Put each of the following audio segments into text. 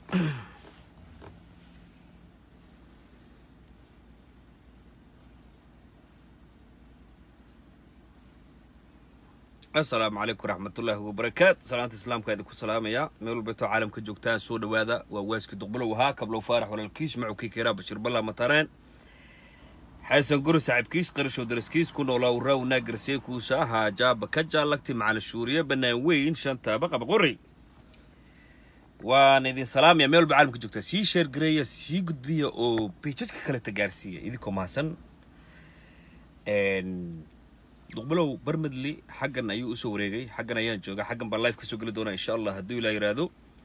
asalaamu calaykum waraxmatullaahi wabarakaatu salaanta islaamka idinku salaamaya meel walbeetoo caalamka joogtaan soo dhowaada waa waaskii duqbulow ahaa kablow faarax walaalkiis macowkii keeraa bashiir balla matareen xasan guri saaxiibkiis qarashow daraskiis ku noolaa uraaw naagarsiye kuusa ahaa jaaba ka jaallagti macalin shuuriye bannaan weyn shanta baqaba qori waan idin salaamaya meel walba caalamka joogtaa sii sheergareeya sii gudbiya oo beejadka kaleta gaarsiiya idinkoo mahadsan duqbulow barmedli xaggan ayuu usoo wareegay xaggan ayaan jooga xaggan baan life kasoo geli doonaa insha allah hadduu ilaa yidhaahdo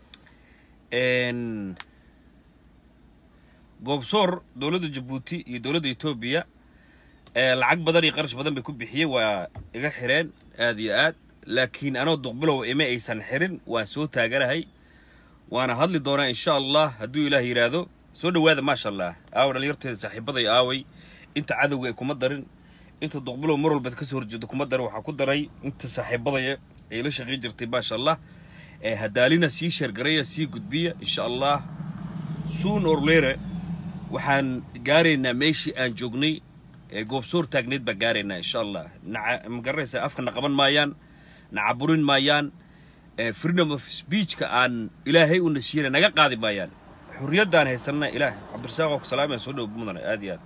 goobsoor dowladda jabuuti iyo dowladda etoobiya lacag badan iyo qarash badan bay ku bixiyeen waa iga xireen aad iyo aad laakiin anoo duqbulow ima aysan xirin waan soo taaganahay waana hadli doonaa insha allah hadduu ilaah yidhaahdo soo dhowaada maasha allah aawa dhalinyarteeda saaxiibaday aaway inta cadowga ay kuma darin inta duqbulow mar walbaad kasoo horjeedo kuma daray waxaa ku daray inta saaxiibadaya ay la shaqayn jirtay maasha allah hadaalina sii sheergaraya sii gudbiya insha allah suun orlere waxaan gaaraynaa meeshii aan joognay ee goobsoor taagneed baan gaaraynaa insha allah naca magaranaysa afkana qaban maayaan nacaburin maayaan freedom of speechka aan ilaahay una siiyana naga qaadi maayaan xurriyaddaan haysanna ilaah cabdirasaaq oo ku salaamaya soo dhow mudana aad iyo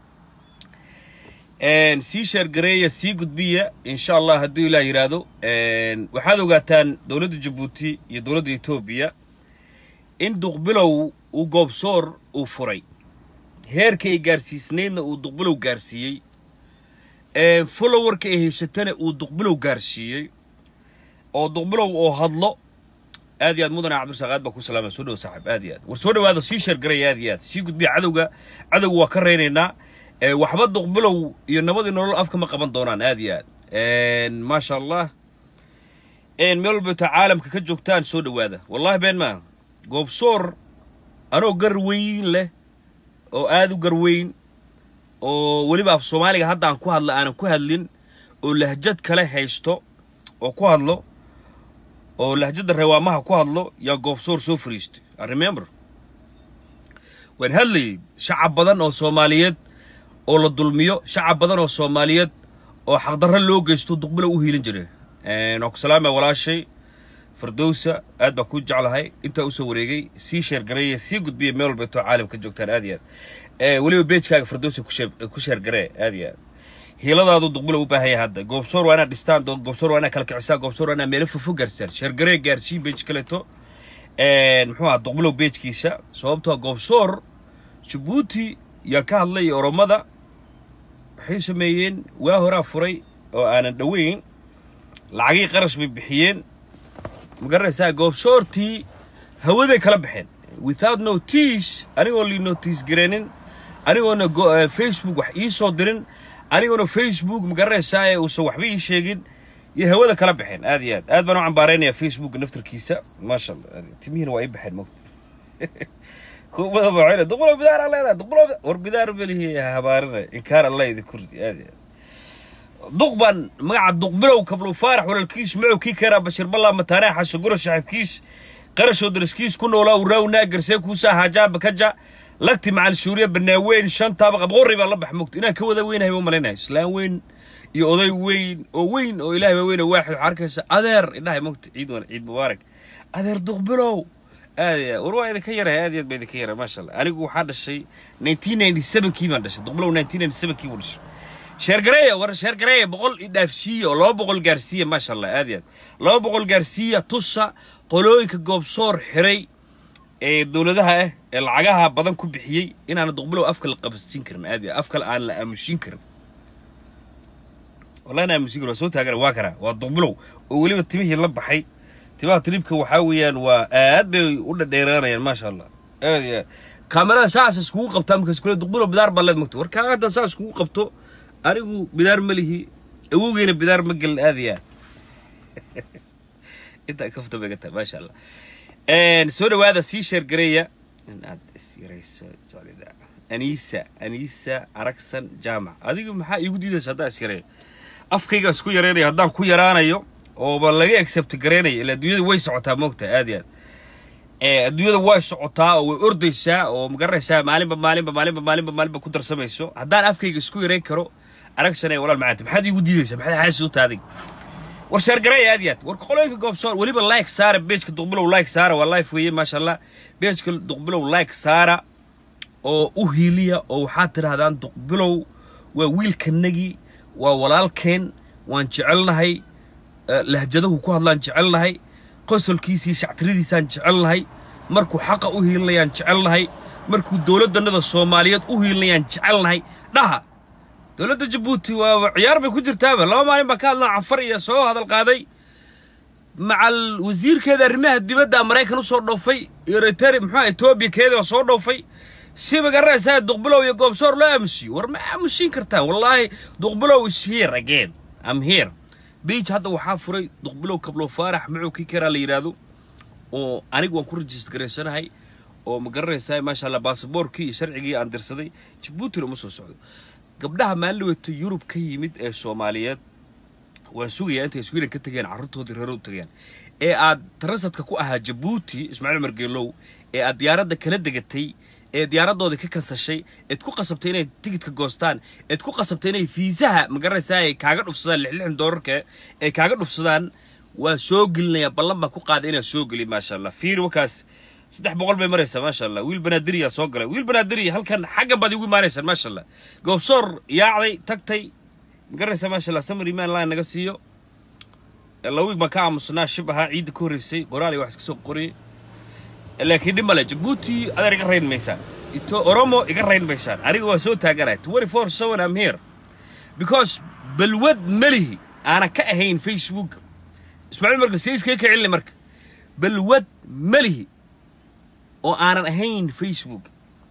aad sii sheergareeya sii gudbiya insha allah hadduu ilaah yidhaahdo waxaad ogaataan dowladda jabuuti iyo dowladda etoobiya in duqbilow uu goobsoor uu furay heerka ay gaarsiisnaydna uu duqbilow gaarsiiyey followerka ay haysatana uu duqbilow gaarsiiyey oo duqbilow oo hadlo aad iyo aad mudana cabdirasaaq aad baa ku salaamaya soo dhow saaxib aad iyo aad war soo dhowaado sii sheergareeya aad iyo aad sii gudbiya cadowga cadowga waa ka reynaynaa waxba duqbilow iyo nabadii nolol afka ma qaban doonaan aad iyo aad maasha allah meel walbeeto caalamka ka joogtaan soo dhowaada wallahi been maa goobsoor anoo gar weyn leh oo aad u gar weyn oo weliba af soomaaliga hadda aan ku hadla aanan ku hadlin oo lahjad kale haysto oo ku hadlo oo lahjadda rewaamaha ku hadlo yaa goobsoor soo fariistay i remember waan hadlayay shacab badan oo soomaaliyeed oo la dulmiyo shacab badan oo soomaaliyeed oo xaqdarro loo geysto duqbilow u hiilin jiray waan ku salaamaya walaashay fardowsa aad baa ku jeclahay intaa usoo wareegay sii sheergareeya sii gudbiya meel walbeetoo caalamka joogtaan aad iyo aad weliba beejkaaga fardowsa ku sheergaree aad iyo aad hiiladaadu duqbilow u baahan yahay hadda goobsoor waa inaad dhistaan goobsoor waa inaad kala kicisaan goobsoor waa inaad meelo fofo gaarsaan sheergaree gaarsii beej kaleeto muxuu aha duqbilow beejkiisa sababtoo goobsoor jabuuti yaa ka hadlay oromada waxay sameeyeen waa horaa furay oo aanan dhoweyn lacagii qarash bay bixiyeen magaranaysaa goobsoortii hawaday kala baxeen without notice anigoon lii notice gareenin anigoona facebook wax ii soo dirin anigoona facebook magaranaysaa ee uusan waxba ii sheegin iyo hawada kala baxeen aad iyo aad aad baan u cambaaraynayaa facebook naftarkiisa maasha allah timihiina waa ii baxeen mogta kuubada baa duqbulo bidaar aan leedahay duqbulo war bidaar melihi habaarina inkaar allah idin kurdi aad iyo aad duq baan magaca duqbilow kablow faarax walaalkiis macow kii keeraa bashir ballaa mataanaa xasaguro saaxiibkiis qarashoo daraskiis ku noolaa uraaw naagarsee kuusaa haajaaba kaja lagti macal suuriya banaaweyn shantaaba qabqorri baa la bax mogta inaan ka wada weynahay ma malaynahay islaan weyn iyo oday weyn oo weyn oo ilaahay baa weyn oo waaxid waxaa arkaysa adeer idhahay mogta ciid wan ciid mubaarak adeer duqbilow aad iyo war waa idinka yarahay aad iyo aad baa idinka yaray maasha allah anigu waxaa dhashay nineteen ninety sevenkii baan dhashay duqbilow nineteen ninety sevenkii buu dhashay sheergareeya war sheergareeya boqol idhaafsiiya oo laba boqol gaarsiiya maasha allah aad iyo aad laba boqol gaarsiiya tusa qolooyinka goobsoor xiray ee dowladaha ah ee lacagaha badan ku bixiyey inaana duqbilow afka la qabsin karin aad iyo afkale aan la aamusin karin wallahi na aamusin karin waa soo taagana waa karaa waa duqbilow oo weliba timihii la baxay timaha tilibka waxaa weeyaan waa aad bay u dhadheeraanayaan maasha allah aad iyo aad kaamerada saas iskugu qabtaa markaas kule duqbilow bidaar baa leed mogta war kaa hadda saas iskugu qabto anigu bidaar ma lihi awowgeyna bidaar ma gelin aad iyo aad intaa kafta bay ga tahay maasha allah soo dhowaada sii sheergareeya in aad isyarayso jeclida anisa anisa aragsan jaamac adigu maxaa iigu diidaysa haddaan isyareeyo afkayga isku yaraynayo haddaan ku yaraanayo ooba laga accept garaynayo ilaa dunyada way socotaa moogta aad iyo aad adduunyada way socotaa oo way ordaysaa oo magaranaysaa maalinba maalinba maalinba maalinba maalinba ku darsamayso haddaan afkayga isku yarayn karo aragsanay walaal macaanta maxaad iigu diidaysaa maxaad xaasi u taaday war sheergaray aad iyo aad war qolooyinka goobsoor weliba like saara beejka duqbilow like saara waa life weeye maasha allah beejka duqbilow like saara oo u hiiliya oo waxaad tidhaahdaan duqbilow waa wiilkanagii waa walaalkeen waan jecelnahay lahjadahu ku hadlaan jecelnahay qosolkiisii shactiradiisaan jecelnahay markuu xaqa u hiilinayaan jecelnahay markuu dowladdannada soomaaliyeed u hiilinayaan jecelnahay dhaha dowladda jabuuti waaba ciyaar bay ku jirtaaba laba maalin baan ka hadlaa cafar iyo soo hadal qaaday macal wasiirkeeda arrimaha dibadda maraykan u soo dhoofay iyo retari muxua etoobiya keeda soo dhoofay si magaranaysaa duqbilow iyo goobsoor loo aamusiyo war ma aamusiin kartaan wallaahi duqbilow is here again am here beij hadda waxaa furay duqbilow kablo faarax macuu kii karaa la yidhaahdo oo anigu waan ku rajist garaysanahay oo ma garanaysaa maasha allah baasaboorkii iyo sharcigii aan dirsaday jabuutina uma soo socdo gabdhaha maalliwata yurub ka yimid ee soomaaliyeed waan sugayaa intay sweden ka tegeen carruurtoodii reero u tegeen ee aad tarasadka ku ahaa jabuuti ismaaciil umar geelow ee aad diyaaradda kala degatay ee diyaaraddoodii ka kansashay eed ku qasabtay inay tigidka goostaan eed ku qasabtay inay fiisaha magaranaysaa ay kaaga dhufsadaan lixlixdan doolarka ay kaaga dhufsadaan waa soo gelinayaa ballan baan ku qaaday inaan soo geliy maasha allah fiir wakaas saddex boqol bay maraysaa maasha allah wiil banaadiriyaa soo galay wiil banaadiriya halkan xagga baad igu imaanaysaan maasha allah goobsoor yaacday tagtay magaranaysaa maasha allah samar imaan line naga siiyo lawig baan ka aamusnaa shib ahaa ciidda ka horreysay qoraal iyo wax iska soo qoriyey laakiin dhib male jabuuti adeer iga rayn maysaan ito oromo iga rayn maysaan aniga waa soo taaganaya twenty four seven am here because balwad melihi aanan ka ahayn facebook ismaaciil marka sayskay ka celina marka balwad melihi oo aanan ahayn facebook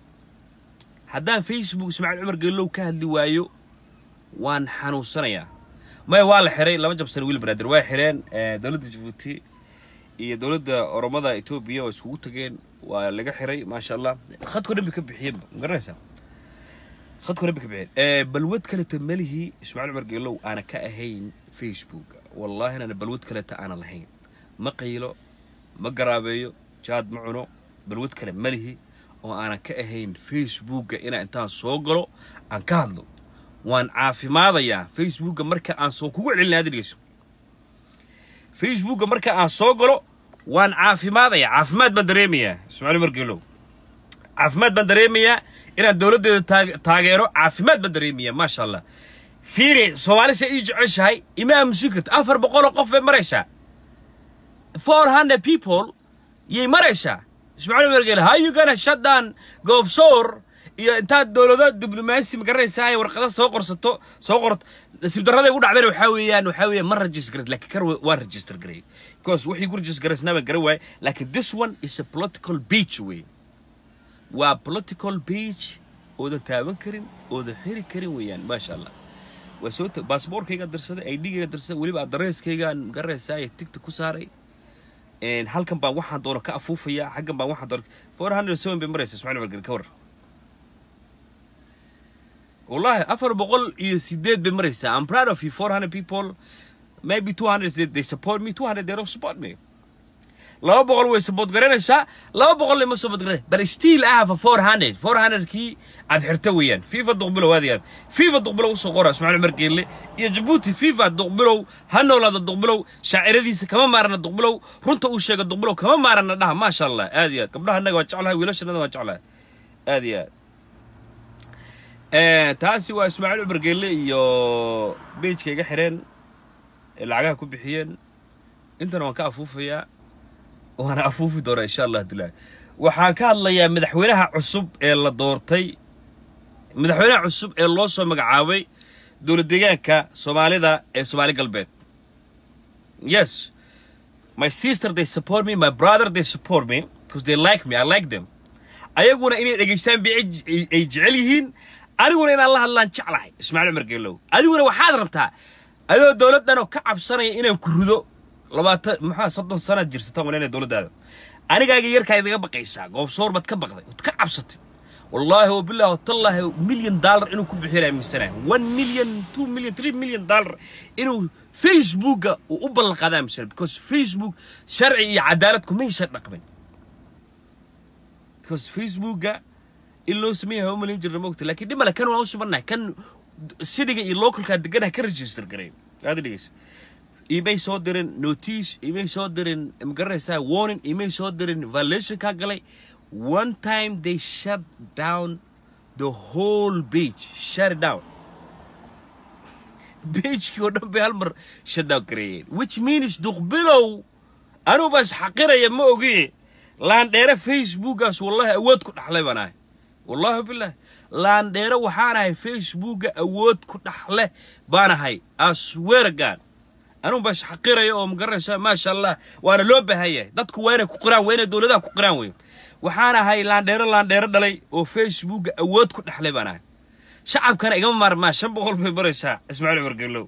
haddaan facebook ismaaciil cumar geelow ka hadli waayo waan xanuunsanayaa maya waa la xiray laba jabsan wiil banaadir waa xireen dowladda jabuuti iyo dowladda oromada etoobiya oo iskugu tageen waa laga xiray maasha allah khadkoo dhan bay ka bixiyeenba ma garanaysaa khadkoo dhan bay ka bixiyeen balwad kaleta melihii ismaaciil cumar geelow aanan ka ahayn facebook wallaahi inaan balwad kaleta aanan lahayn ma qaylo ma garaabeeyo jaad ma cuno balwad kale melihi oo aanan ka ahayn facebookga inaan intaan soo galo aan ka hadlo waan caafimaadayaa facebookga marka aan soo kugu celina aad dhegeyso facebookga marka aan soo galo waan caafimaadayaa caafimaad baan dareemayaa ismaaciil margeelow caafimaad baan dareemayaa inaan dowladdeeda taageero caafimaad baan dareemayaa maasha allah fiiri soomaali se ii jeceshahay ima aamusin karta afar boqoloo qof bay maraysaa four hundred people yay maraysaa ismaaciil margeele how you gonna shut down goobsoor iyo intaad dowlado diblomaasi magaranaysaa ay warqada soo qorsato soo qorto nasiib darrada ugu dhacdana waxaa weeyaan waxaa weeyaan ma register garay laakiin kar waan register garay because wixii ku register garaysnaa baan garan waayay laakiin this one is a political beach wey waa political beach oodan taaban karin oodan xiri karin weeyaan maasha allah waa soo baasboorkayga dirsaday idgayga dirsaday weliba adresskaygaan magaranaysaa ee tigta ku saaray halkan baan waxaan doono ka afuufayaa xaggan baan waxaan doono four hundred seven bay maraysa ismaaciil margel ka war wallahi afar boqol iyo sideed bay maraysaa i'm proud of you four hundred people maybe two hundred they, they support me two hundred they don't support me laba boqol way support garanaysaa laba boqol ima support garanay but still I have a four hundred four hundred kii aad xirta weeyaan fifa duqbilow aad iyo aad fifa duqbilow usoo qora ismaaciil margeelle iyo jabuuti fifa duqbilow ha noolaada duqbilow shaaciradiisa kama maarana duqbilow runta uu sheega duqbilow kama maarana dhaha maasha allah aad iyo aad gabdhaha annaga waa jeclahay wiilashannada waa jeclahay aad iyo aad taasi waa ismaaciil cumar geelle iyo beijka iga xireen lacagaha ku bixiyeen intana waan ka afuufayaa waana afuufi doonaa insha allah abdullaahi waxaan ka hadlayaa madaxweynaha cusub ee la doortay madaxweynaha cusub ee loo soo magacaabay dowlad deegaanka soomaalida ee soomaali galbeed yes my sister they support me my brother they support me because they like me i like them ayaguna inay dhegaystaan bay ay jecel yihiin aniguna inaan la hadlaan jeclahay ismaaciil cumar geelow adiguna waxaad rabtaa adoo dowladdan oo ka cabsanaya inaan ku rido labaatan maxaa soddon sanaad jirsataan walaynaya dowladdaada anigaaga yarkaa idaga baqaysaa goobsoor baad ka baqday ood ka cabsatay wallaahi wabillahi watallaahi milyan dollar inuu ku bixiyo aaminsanaya one million two million three million dollar inuu facebookga uu u ballan qaada aaminsanaya because facebook sharci iyo cadaalad kumaysan dhaqmin because facebooka in loo sameeyahay waa umalin jirna mogta laakiin dhimale kan waan u subannahay kan cityga iyo localkaa deganaha ka register garay aad dhegeyso imay soo dirin notice imay soo dirin magaranaysaa warning imay soo dirin violation kaa galay one time they shut down the whole beach shut it down beachkii oo dhan bay hal mar shut down gareeyeen which means duqbilow anuu baa isxaqiraya ma ogi laandheere facebookaas wallahi awood ku dhaxlay baan ahay wallahi billahi laandheere waxaan ahay facebooka awood ku dhaxle baan ahay asweergaan anuu baa isxaqiraya oo magaranaysa maasha allah waana loo baahan yahay dadku waa inay ku qiraan waa inay dowladaha ku qiraan wey waxaan ahay laandheero laandheero dhalay oo facebooka awood ku dhaxlay baan ahay shacabkana igama maarmaa shan boqol bay baraysaa ismaaciil cumar gellow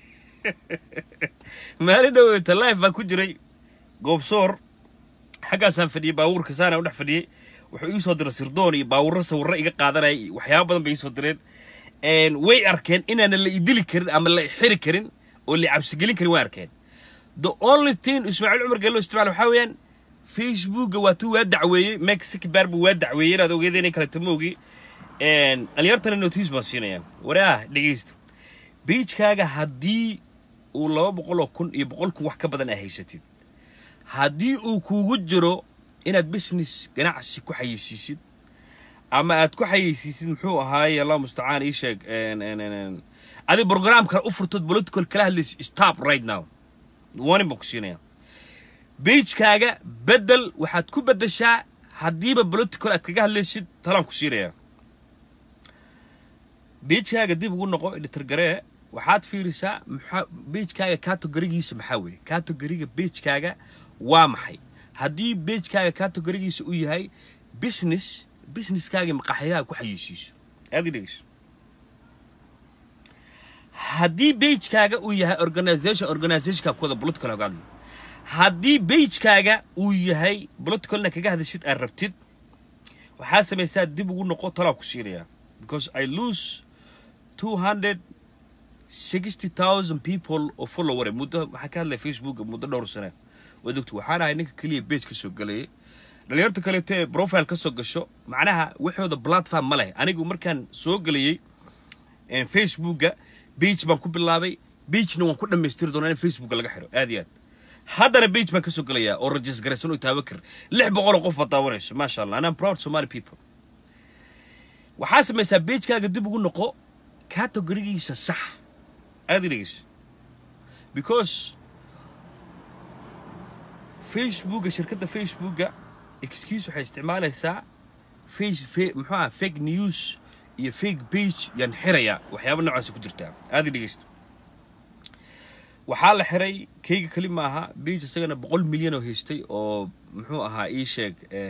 maalin dhoweyta life baan ku jiray goobsoor xaggaasaan fadhiyey baabuurka saana u dhex fadhiyey wuxuu ii soo diray sirdoon iyo baawurro sawirro iga qaadanaya iyo waxyaaba badan bay ii soo direen way arkeen inaanan la idili karin ama la xiri karin oo la cabsigelin karin way arkeen the only thing ismaaciil cumar gellow isticmaal waxaa weeyaan facebooka waa tuu waa dacweeyey mexic baar buu waa dacweeyey inaad ogeeda inay kaleto ma ogi dhalinyartana notice baan siinayaa waraah dhegaysta beijkaaga haddii uu laba boqol oo kun iyo boqol kun wax ka badan aa haysatid haddii uu kuugu jiro inaad business ganacsi ku xayeysiisid ama aad ku xayeysiisid muxuu ahaaye allah mustacaan ii sheeg adi brogram kale u furtood political kala hadlaysa stop right now warning baan ku siinayaa beijkaaga bedel waxaad ku beddeshaa haddiiba political aad kaga hadlaysid talaan ku siinayaa beijkaaga dib ugu noqo editorgaree waxaad fiirisaa maxaa beijkaaga categorigiisa maxaa weeye categoriga beijkaaga waa maxay haddii beijkaaga categorigiisa uu yahay business businesskaaga maqaxyaha ku xayeysiiso aad dhegeyso haddii beijkaaga uu yahay organization organizationka ku wada political hoga hadli haddii beijkaaga uu yahay politicalna kaga hadashid aad rabtid waxaa samaysaa dib ugu noqo talaa ku siinayaa because i lose two hundred sixty thousand people oo follower muddo waxaa ka hadlaya facebook muddo dhowr sane waad ogta waxaan ahay ninka keliya page ka soo galayay dhalinyarta kaleeto ee profile ka soo gasho macnaha waxooda platform ma leh anigu markaan soo gelayay facebooka page baan ku bilaabay pagena waan ku dhammaystiri doonaa in facebooka laga xiro aad iyo aad haddana page baan ka soo gelayaa oo rajis garaysan oo taawakir lix boqol oo qof baad daawanayso maasha allah and I'm proud Somali people waxaa samaysaa beijkaaga dib ugu noqo categorigiisa sax aad i dhegeyso because facebooka shirkadda facebooka excuse waxay isticmaalaysaa face fe muxuu aha fake news iyo fake page yaan xirayaa waxyaaba noocaasa ku jirtaa aad i dhegeysto waxaa la xiray kayga keli ma aha beige isagana boqol milyan oo haystay oo muxuu ahaa ii sheeg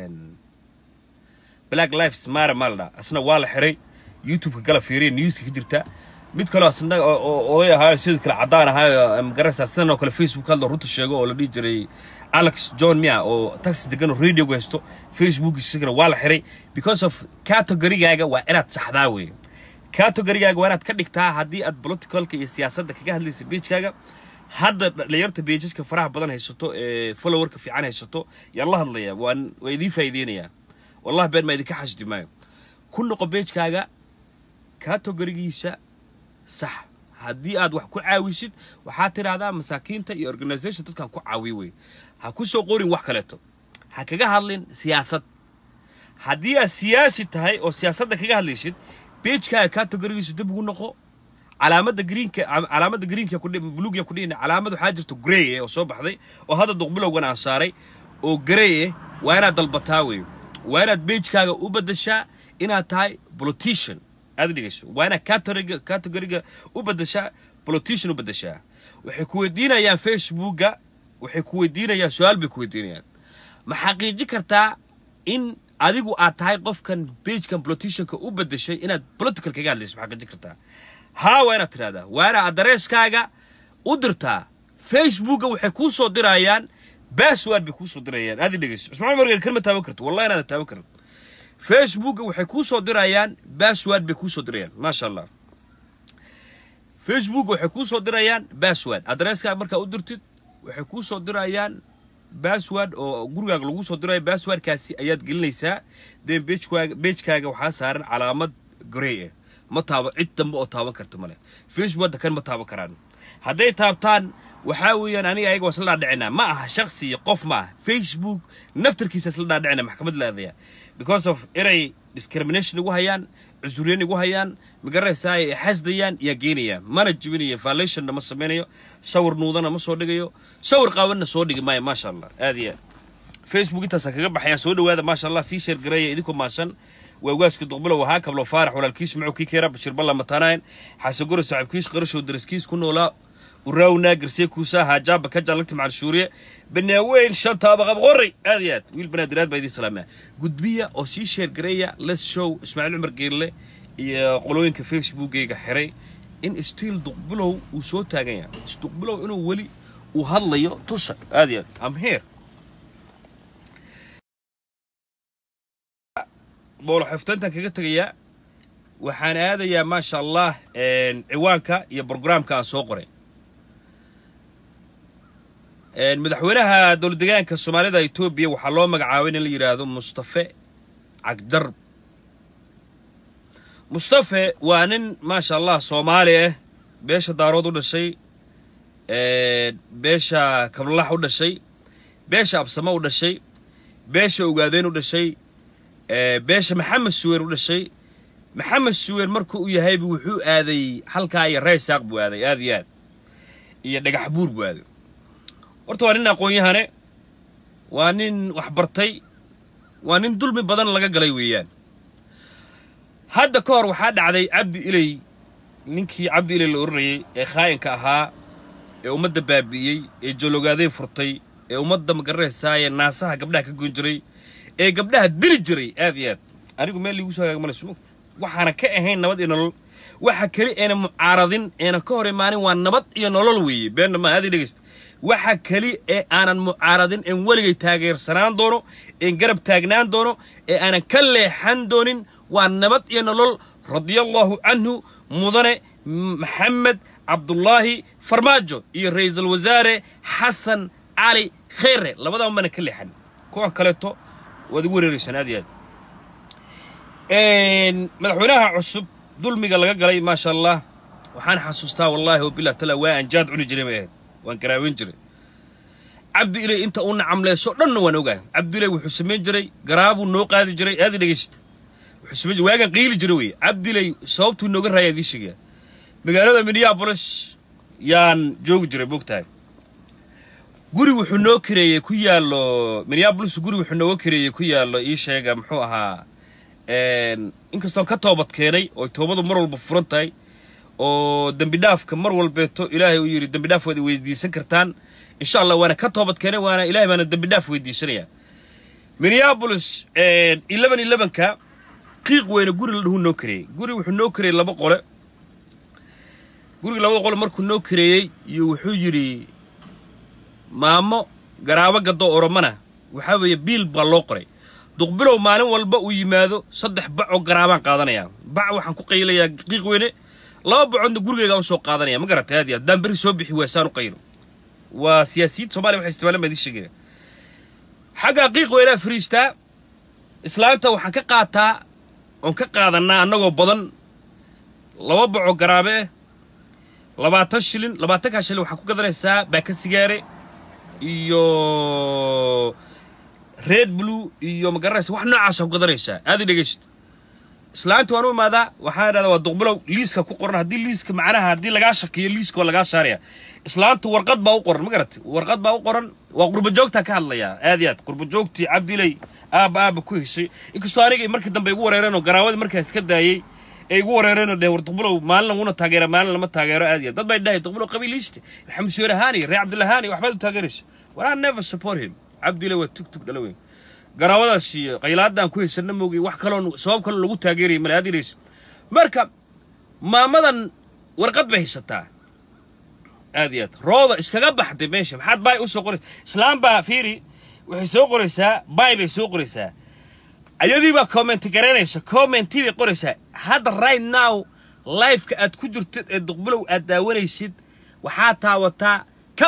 black lives matter maalda asna waa la xiray youtube-ka gala fiiriya newska ka jirta mid kaleo asna oo oday ahaa sidoo kale caddaan ahaa magaraysaa sidan oo kale facebook hadlo runta sheego oo la dhihi jiray alex john mia oo taxi degan oo radioga haysto facebook isagana waa la xiray because of categorigaaga waa inaad saxdaa weeye categorigaaga waa inaad ka dhigtaa haddii aad politicalka iyo siyaasadda kaga hadlaysa beijkaaga hadda dhalinyarta beijaska faraha badan haysato ee followerka fiican haysato yaan la hadlayaa waan waa idiin faa'iideynayaa wallahi been maa idinka xasdi maayo ku noqo beijkaaga categorigiisa sax haddii aad wax ku caawisid waxaad tidhaahdaa masaakiinta iyo organization dadkan ku caawiy wey ha ku soo qorin wax kaleeto ha kaga hadlin siyaasad haddii aad siyaasi tahay oo siyaasadda kaga hadlaysid beijkaaga categorigiisa dib ugu noqo calaamadda greenka calaamadda greenka ku buluugya ku dhihin calaamad waxaa jirto grey oo soo baxday oo hadda duqbilowgan aan saaray oo grey eh waa inaad dalbataa wey waa inaad beijkaaga u beddeshaa inaad tahay politician aad dhegeyso waa inaad categoriga categoriga u beddeshaa politician u beddeshaa waxay ku weydiinayaan facebooka waxay ku weydiinayaan su-aal bay ku weydiinayaan ma xaqiiji kartaa in adigu aad tahay qofkan beigekan politicianka u beddeshay inaad political kaga hadlayso ma xaqiiji kartaa haa waa inaad tidhahdaa waa inaad adreeskaaga u dirtaa facebooka waxay kuu soo dirayaan bassword bay kuu soo dirayaan aad dhegeyso ismaciil margeer kalma taaban karto wallahi inaad taaban karin facebooka waxay kuu soo dirayaan bassword bay kuu soo dirayaan maasha allah facebook waxay kuu soo dirayaan bassword adreeskaaga markaa u dirtid waxay kuu soo dirayaan bassword oo gurigaaga lagu soo dirayo basswordkaasi ayaad gelinaysaa deen bejkaaga bejkaaga waxaa saaran calaamad grey ah ma taabo cid dambe oo taaban karta male facebook hadda kan ma taaban karaan hadday taabtaan waxaa weeyaan aniga ayaga waa isla dhaadhicinaa ma aha shaksi iyo qof ma aha facebook naftarkiisa isla dhaadhicina maxkamad laadaya because of inay discrimination igu hayaan cusuriyan igu hayaan magaraysaa ay xasdayaan yaa geenayaan mana jibinayo violationna ma samaynayo sawir nuudana ma soo dhigayo sawir qaawanna soo dhigi maayo maasha allah aad iyo aad facebook intaasaan kaga baxayaa soo dhawaada maasha allah sii sheergareeya idinkoo maasan waa ugaaska duqbilow ahaa kablo faarax walaalkiis macow kii keera bashir balla matanayn xasagoro saaxiibkiis qarashow daraskiis ku noolaa uraawna garsee kuusaa haajaaba ka jaalagta macal shuuriye banaaweyn shantaaba qabqorey aad iyo aad wiil banaadir aad baa idiin salaamaya gudbiya oo sii sheergareeya let's show ismaaciil cumar geelle iyo qolooyinka facebookgayga xiray in stiil duqbilow uu soo taagan yahay duqbilow inuu weli uu hadlayo tusa aad iyo aad am here boolo xiftayntan kaga tegayaa waxaan aadayaa maasha allah ciwaanka iyo brograamka aan soo qoray madaxweynaha dowladdegaanka soomaalida etoobiya waxaa loo magacaabay in la yidhaahdo mustafe cagdarb mustafe waa nin maasha allah soomaali ah beesha daarood u dhashay beesha kablalax u dhashay beesha absamo u dhashay beesha ogaadeen u dhashay beesha maxamed suweer u dhashay maxamed suweer marka uu yahayba wuxuu aaday halkaa iyo raysaaq buu aaday aad iyo aad iyo dhagax buur buu aaday horta waa nin aqoon-yahane waa nin waxbartay waa nin dulmi badan laga galay weeyaan hadda ka hor waxaa dhacday cabdi iley ninkii cabdi iley la odhanayay ee khaa'inka ahaa ee ummadda baabi'iyey ee jologaadeen furtay ee ummadda magaranaysaayee naasaha gabdhaha ka goyn jiray ee gabdhaha dili jiray aad iyo aad anigu meel liigu soo hagaagmanayso waxaana ka ahayn nabad iyo nolol waxa keli eena mucaaradin eena ka hor imaanin waa nabad iyo nolol weeye beenna ma aadi dhegaysta waxa keli ee aanan mucaaradin een weligay taageersanaan doono een garab taagnaan doono ee aanan ka leexan doonin waa nabad iyo nolol radiallahu canhu mudane maxamed cabdullaahi farmaajo iyo ra'iisul wasaare xasan cali kheyre labadaba mana ka leexan kuwan kaleeto waad igu wareeraysaan aad iyo aad madaxweynaha cusub dulmiga laga galay maasha allah waxaan xasuustaa wallaahi wabilah tala waa aan jaad cuni jiray bay ahayd waan garaaweyn jiray cabdi iley inta uu nacamleyso dhanna waan ogahay cabdi iley wuxuu samayn jiray garaabuu noo qaadi jiray aadi dhegayst wuxuu samayn jiray waagaan qiili jiray wey cabdi iley sababtuu nooga raaya idiin sheegaya magaalada minneapolis yaan joogi jiray moogtahay guri wuxuu noo kareeyey ku yaallo minneapolis guri wuxuu nooga kareeyey ku yaallo ii sheega muxuu ahaa inkastoon ka toobad keenay oo toobadu mar walba furan tahay oo dembi dhaafka mar walbeeto ilaahay uu yidhi dembi dhaaf waad weydiisan kartaan insha allah waana ka toobad keenay waana ilahay baana dembi dhaaf weydiisanayaa minneapolis eleven elevenka qiiq weyne guri la dhuhu noo kareeyey guri wuxuu noo kareeyey laba qole guriga labada qole markuu noo kareeyey iyo wuxuu yidhi maamo garaabo gaddo oromana waxaa weeye biil baa loo qoray duqbilow maalin walba uu yimaado saddex bac oo garaabaan qaadanayaa bac waxaan ku qaylayaa qiiq weyne laba bacoodna gurigeygaan usoo qaadanaya ma garatay aad iyo haddaan berri soo bixi waasaan u qaylo waa siyaasiyiinta somalia waxay isticmaalaan baa idiin sheegaya xaggaa qiiq weynaa fariistaa islaanta waxaan ka qaataa oon ka qaadanaa annagoo badan laba baco garaabe eh labaatan shilin labaatankaa shilin waxaa ku gadanaysaa baaka sigaare iyo red blue iyo magaranaysa wax noocaasa ku gadanaysaa aad i dhegaysto islaanta waan u imaadaa waxaan idhahdaa waa duqbilow liiska ku qoran haddii liiska macnaha haddii lagaa shakiyo liiska waa lagaa saaraya islaanta warqad baa u qoran ma garatay warqad baa u qoran waa qurbajoogtaa ka hadlayaa aad iyo aad qurbajoogtii cabdiley aaba aaba ku heshay inkastoo aniga markii dambe igu wareereenoo garaawadii markaas ka daayey ee igu wareereenoo dheh war duqbilow maalin laguna taageera maalin lama taageero aad iyo aad dad bay dhahay duqbilow qabiiliiste maxamed suweer ahaani reer cabdillahaani waxbaad u taageeraysa war I never support him cabdiley waa tug tug dhala weyn garaawadaas iyo qaylaadaan ku haysana moogay wax kaloon sabab kaloo lagu taageerayay male aad idhaysa marka maamadan warqad bay haysataa aad iyo aad rooda iskaga baxday meesha maxaad baay u soo qoraysa islaam baa fiiri waxay soo qoraysaa baay bay soo qoraysaa ayadii baa commenti garaynaysa commentii bay qoraysaa hadda right now lifeka aad ku jirtid ee duqbilow aad daawanaysid waxaa taawataa ka bax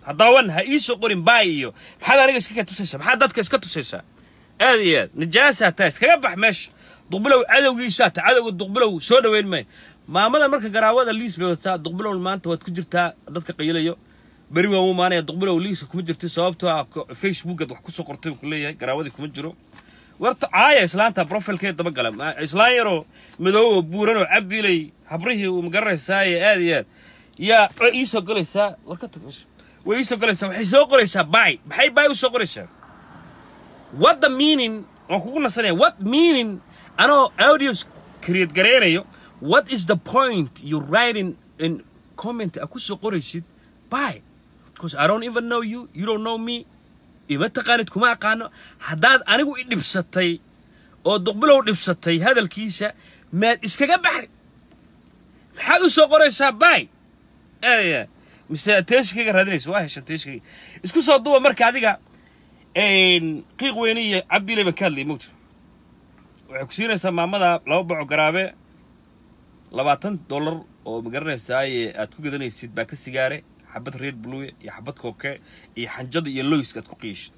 haddaawan ha ii soo qorin baay iyo maxaad aniga iska tusaysaa maxaad dadka iska tusaysaa aad iyo aad najaasaa taa iskaga bax meesha duqbilow cadowgiisaa ta cadowga duqbilow soo dhoweyn maayo maamada marka garaawada liis bay wadataa duqbilow maanta waad ku jirtaa dadka qayilayo beri waan u maanaya duqbilow liiska kuma jirti sababtoo ah facebookaad wax kusoo qortay ku leeyahay garaawadii kuma jiro warta caaya islaanta profilkeed daba gala islaan yaroo madoobo buuran oo cabdilay habrihii uu magaranaysaay aad iyo aad yaa way iisoo galaysaa war ka tag meesha way iisoo galaysaa waxay soo qoraysaa bay maxay bay u soo qoraysaa what the meaning waan kugu nasanaya what meaning anoo audios create gareynayo what is the point you writing in comment a ku soo qoraysid by because I don't even know you you don't know me ima taqaanid kuma aqaano haddaad anigu i dhibsatay oo duqbilow dhibsatay hadalkiisa maad iskaga baxay maxaad u soo qoraysaa by aadaya mise teeshkayga raadinaysa waa heshan teeshkayga isku soo duba marka adiga qiiq weyne iyo cabdilay baan ka hadlayay mogta waxay ku siinaysaa maamada laba boco garaabe labaatan dollar oo magaranaysaay aad ku gadanaysid baa ka sigaare xabad reer bluye iyo xabad kooke iyo xanjada iyo loyska aad ku qiishid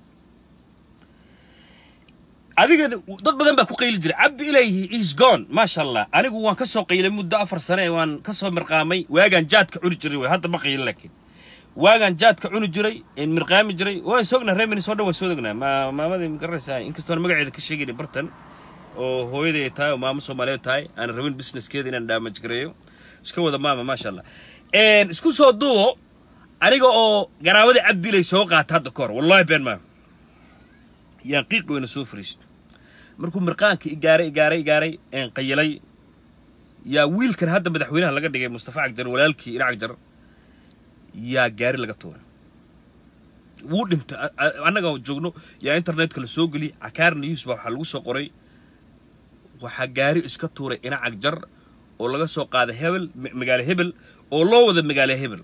adiga dad badan baa ku qayli jiray cabdi ilayhi is gone maasha allah anigu waan ka soo qaylay muddo afar sane waan ka soo mirqaamay waagaan jaadka cuni jiray way hadda ma qaylin laakiin waagaan jaadka cuni jiray mirqaami jiray waan sognaa reer minnesota waan soo degnaa maamadii magaranaysaa inkastoon magaceeda ka sheegayna bartan oo hooyaday ay tahay oo maamo soomaaliyeed tahay aan rabin businesskeeda inaan damaj gareeyo iska wada maama maasha allah isku soo duubo aniga oo garaawada cabdilay soo qaata hadda ka hor wallahi been maa yaan qiiq weyna soo fariisto markuu mirqaanka igaaray igaaray igaaray een qayilay yaa wiilkan hadda madaxweynaha laga dhigay mustafa cagjar walaalkii ina cagjar yaa gaari laga tuuray wuu dhintay annaga joogno yaa internetka la soo geliyay cakaar news baa waxaa lagu soo qoray waxaa gaari iska tuuray ina cagjar oo laga soo qaaday hebel magaalo hebel oo loo wada magaalo hebel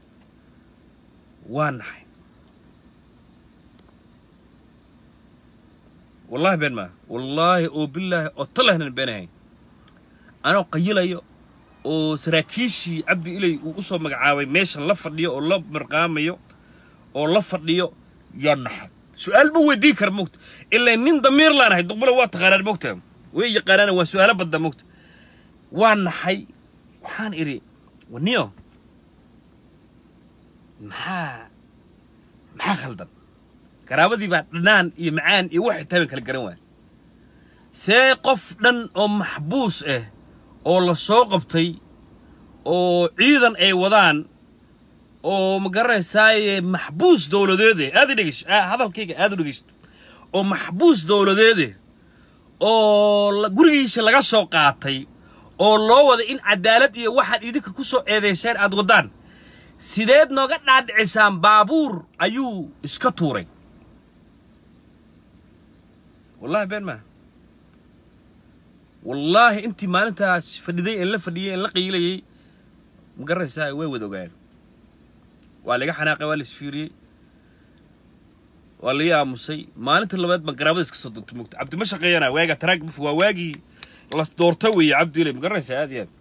waa naxay wallahi been maa wallaahi oo bilaahi oo talahnan beenahayn anoo qayilayo oo saraakiishii cabdi ilay uu u soo magacaabay meeshan la fadhiyo oo la mirqaamayo oo la fadhiyo yaa naxay su-aal ma weydiin kara mogta ilaa nin damiir laanahay duqbala waa taqaanaan mogta way yaqaanaan waa su-aalo badda mogta waa naxay waxaan idhi waniyo maxaa maxaa khaldan garaabadii baa dhanaan iyo macaan iyo waxay tahay ban kala garan waaya see qof dhan oo maxbuus ah oo la soo qabtay oo ciidan ay wadaan oo ma garanaysaaye maxbuus dowladeede aad i dhegeyso hadalkayga aad u dhegeysto oo maxbuus dowladeede oo gurigiisa laga soo qaatay oo loo wada in cadaalad iyo waxaad idinka ku soo eedayseen aad waddaan sideed nooga dhaadhicisaan baabuur ayuu iska tuuray wallahi been maa wallaahi intii maalintaas fadhiday en la fadhiyey en la qiilayey ma garanaysaa way wada ogaan waa laga xanaaqay waa la isfiiriyey waa laii aamusay maalinta labaad baan garaabada iska soo dogtay mogta cabdi ma shaqeeyana waaga taraag buf waa waagii la doorta weeye cabdi ilay ma garanaysaa aad iyo aad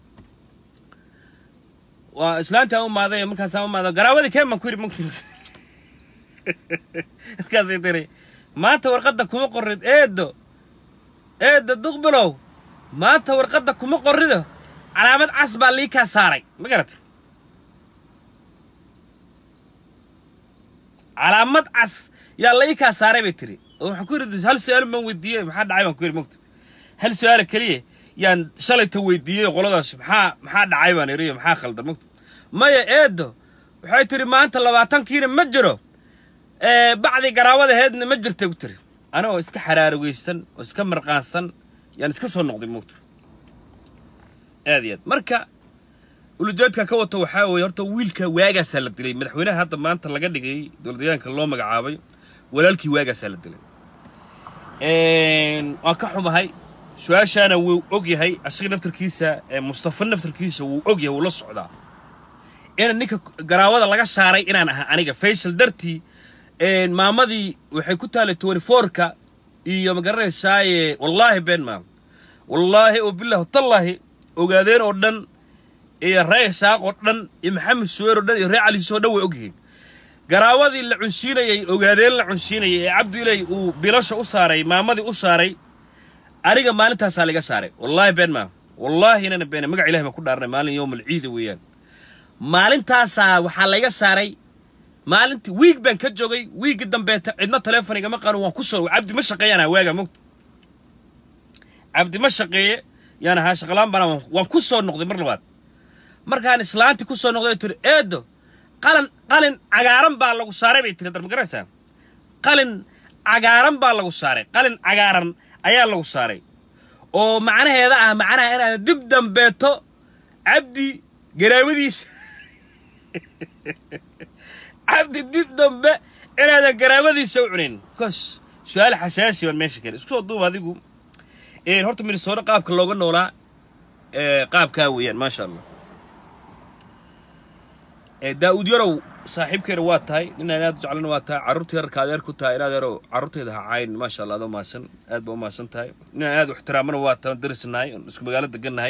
waa islaantaa u maaday markaasaan u maada garaabadii keen baan ku yidhi mogta markaasay tiri maanta warqadda kuma qorrid eedo eedo duqbilow maanta warqadda kuma qorrido calaamad cas baa lii kaa saaray ma garata calaamad cas yaa la ii kaa saaray bay tiri oo waxaan ku yidhi hal su-aal baan weydiiyey maxaa dhacay baan ku yidhi mogta hal su-aala keliya yaan shalayta weydiiyey qoladaas maxaa maxaa dhacay baan idhi maxaa khaldan mogta maya eedo waxay tiri maanta labaatankiina ma jiro bacdi garaawadaheedna ma jirta ku tiri anigoo iska xaraarugaysan oo iska marqaansan yaan iska soo noqday mogta aad iyo aad marka ulujeedka ka wato waxaa weeye horta wiilka waagaasaa la dilay madaxweynaha hadda maanta laga dhigay dowladdeegaanka loo magacaabay walaalkii waagaasaa la dilay waan ka xumahay su-aashaana wuu og yahay asiga naftarkiisa mustafa naftarkiisa wuu og yahay wuu la socdaa ina ninka garaawada laga saaray inaan ahaa aniga faysal dartii maamadii waxay ku taalay twenty fourka iyo ma garanaysaaye wallaahi been maam wallaahi oo bilahi tallaahi ogaadeen oo dhan iyo ree isaaq oo dhan iyo maxamed suweer oo dhan iyo ree caliis oo dhan way ogyihiin garaawadii la cunsiinayey ogaadeen la cunsiinayay ee cabdi ilay uu bilasha u saaray maamadii u saaray aniga maalintaasaa laga saaray wallaahi been maa wallaahi inana beene magac ilahi baan ku dhaarnay maalin yowm alciida weeyaan maalintaasaa waxaa layga saaray maalintii wiig baan ka joogay wiigii dambeeta cidna taleefon igama qaano waan ku soo cabdi ma shaqeeyaan waaga mogta cabdi ma shaqeeye yaan ahaa shaqalaan bana waan ku soo noqday mar labaad markaan islaantii ku soo noqday tiri eedo qalin qalin cagaaran baa lagu saaray bay tiri dar ma garanaysaa qalin cagaaran baa lagu saaray qalin cagaaran ayaa lagu saaray oo macnaheeda ah macnaha inaan dib dambeeto cabdi garaawadiisa cabdi dib dambe inaadan garaawadiisa u cunin bcause su-aal xasaasi baan meesha keenay isku soo duub adigu horta minnesota qaabka looga noolaa qaabkaa weeyaan maasha allah daa'uud yarow saaxiibkeena waa tahay ninaan aad u jeclana waa tahay carruurta yararka adeer ku tahay inaad yarow carruurteeda ha caayin maasha allah adoo mahadsan aad ba u mahadsan tahay ninaan aad u ixtiraamana waa tahay darisnahay isku magaalo degannahay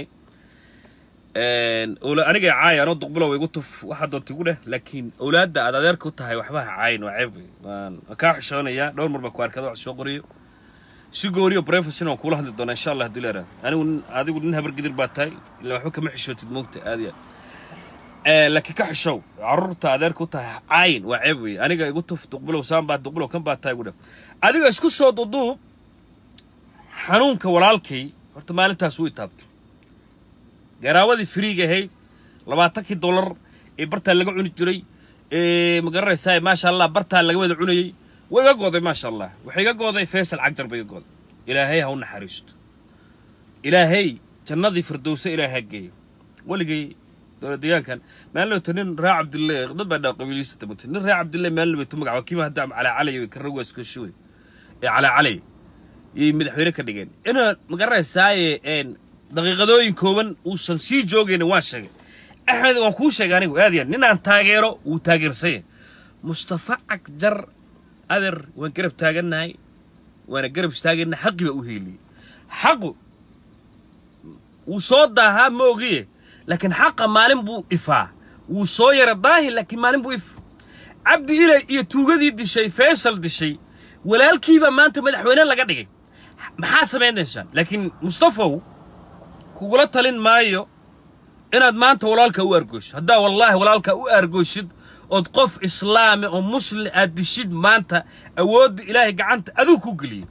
aniga caaya anoo duqbilow igu tuf waxaa doonta igu dheh laakiin owlaadda aad adeerka u tahay waxba ha caayin waa ceeb waan kaa xishoonayaa dhowr mar baa ku arkada wax soo qoriyo si gooriyo brefesin waan kuula hadli doonaa insha allah haddii leeraa anigu adigu nin habargidir baa tahay ila waxba kama xishootid moogta aad iyo aad laakiin ka xishow carruurta adeerka u tahay caayin waa ceeb weeye aniga igu tuf duqbilow saan baa duqbilow kan baa tahay igu dheh adiga isku soo duduub xanuunka walaalkay horta maalintaas wuu itaabtay garaawadii friiga ahayd labaatankii dollar ee bartaa laga cuni jiray ee ma garanaysaa maasha allah bartaa laga wada cunayey way iga gooday maasha allah waxay iga gooday faysal cagjar bay iga gooday ilaahay ha u naxariisto ilaahay jannadii firdowse ilaahay ha geeyo weligay dowlad deegaankan maalinlowta nin raa cabdille dad baa dhaa qabiiliista tamagtay nin raa cabdille maalinlowta magaca kiima hadda calaa calay ka rawaas ka shuway ee calaa calay yay madaxweyne ka dhigeen inaad ma garanaysaaye daqiiqadooyin kooban uusan sii joogaynin waan sheegay axmed waan kuu sheegay anigu aad yaad ninaan taageero wuu taageersanya mustafa cagjar adeer waan garab taagannahay waana garab istaagayna xaqi baa u heeliyey xaqu wuu soo daahaa ma ogiye laakiin xaqa maalin buu ifaa wuu soo yara daahi laakiin maalin buu if cabdi ilay iyo tuugadii dishay faysal dishay walaalkiibaa maanta madaxweyne laga dhigay maxaad samaynaysaan laakiin mustafow kugula talin maayo inaad maanta walaalka u argooshid haddaa wallaahi walaalka u argooshid ood qof islaami oo muslim aad dishid maanta awoodda ilaahay gacanta aduu ku geliyey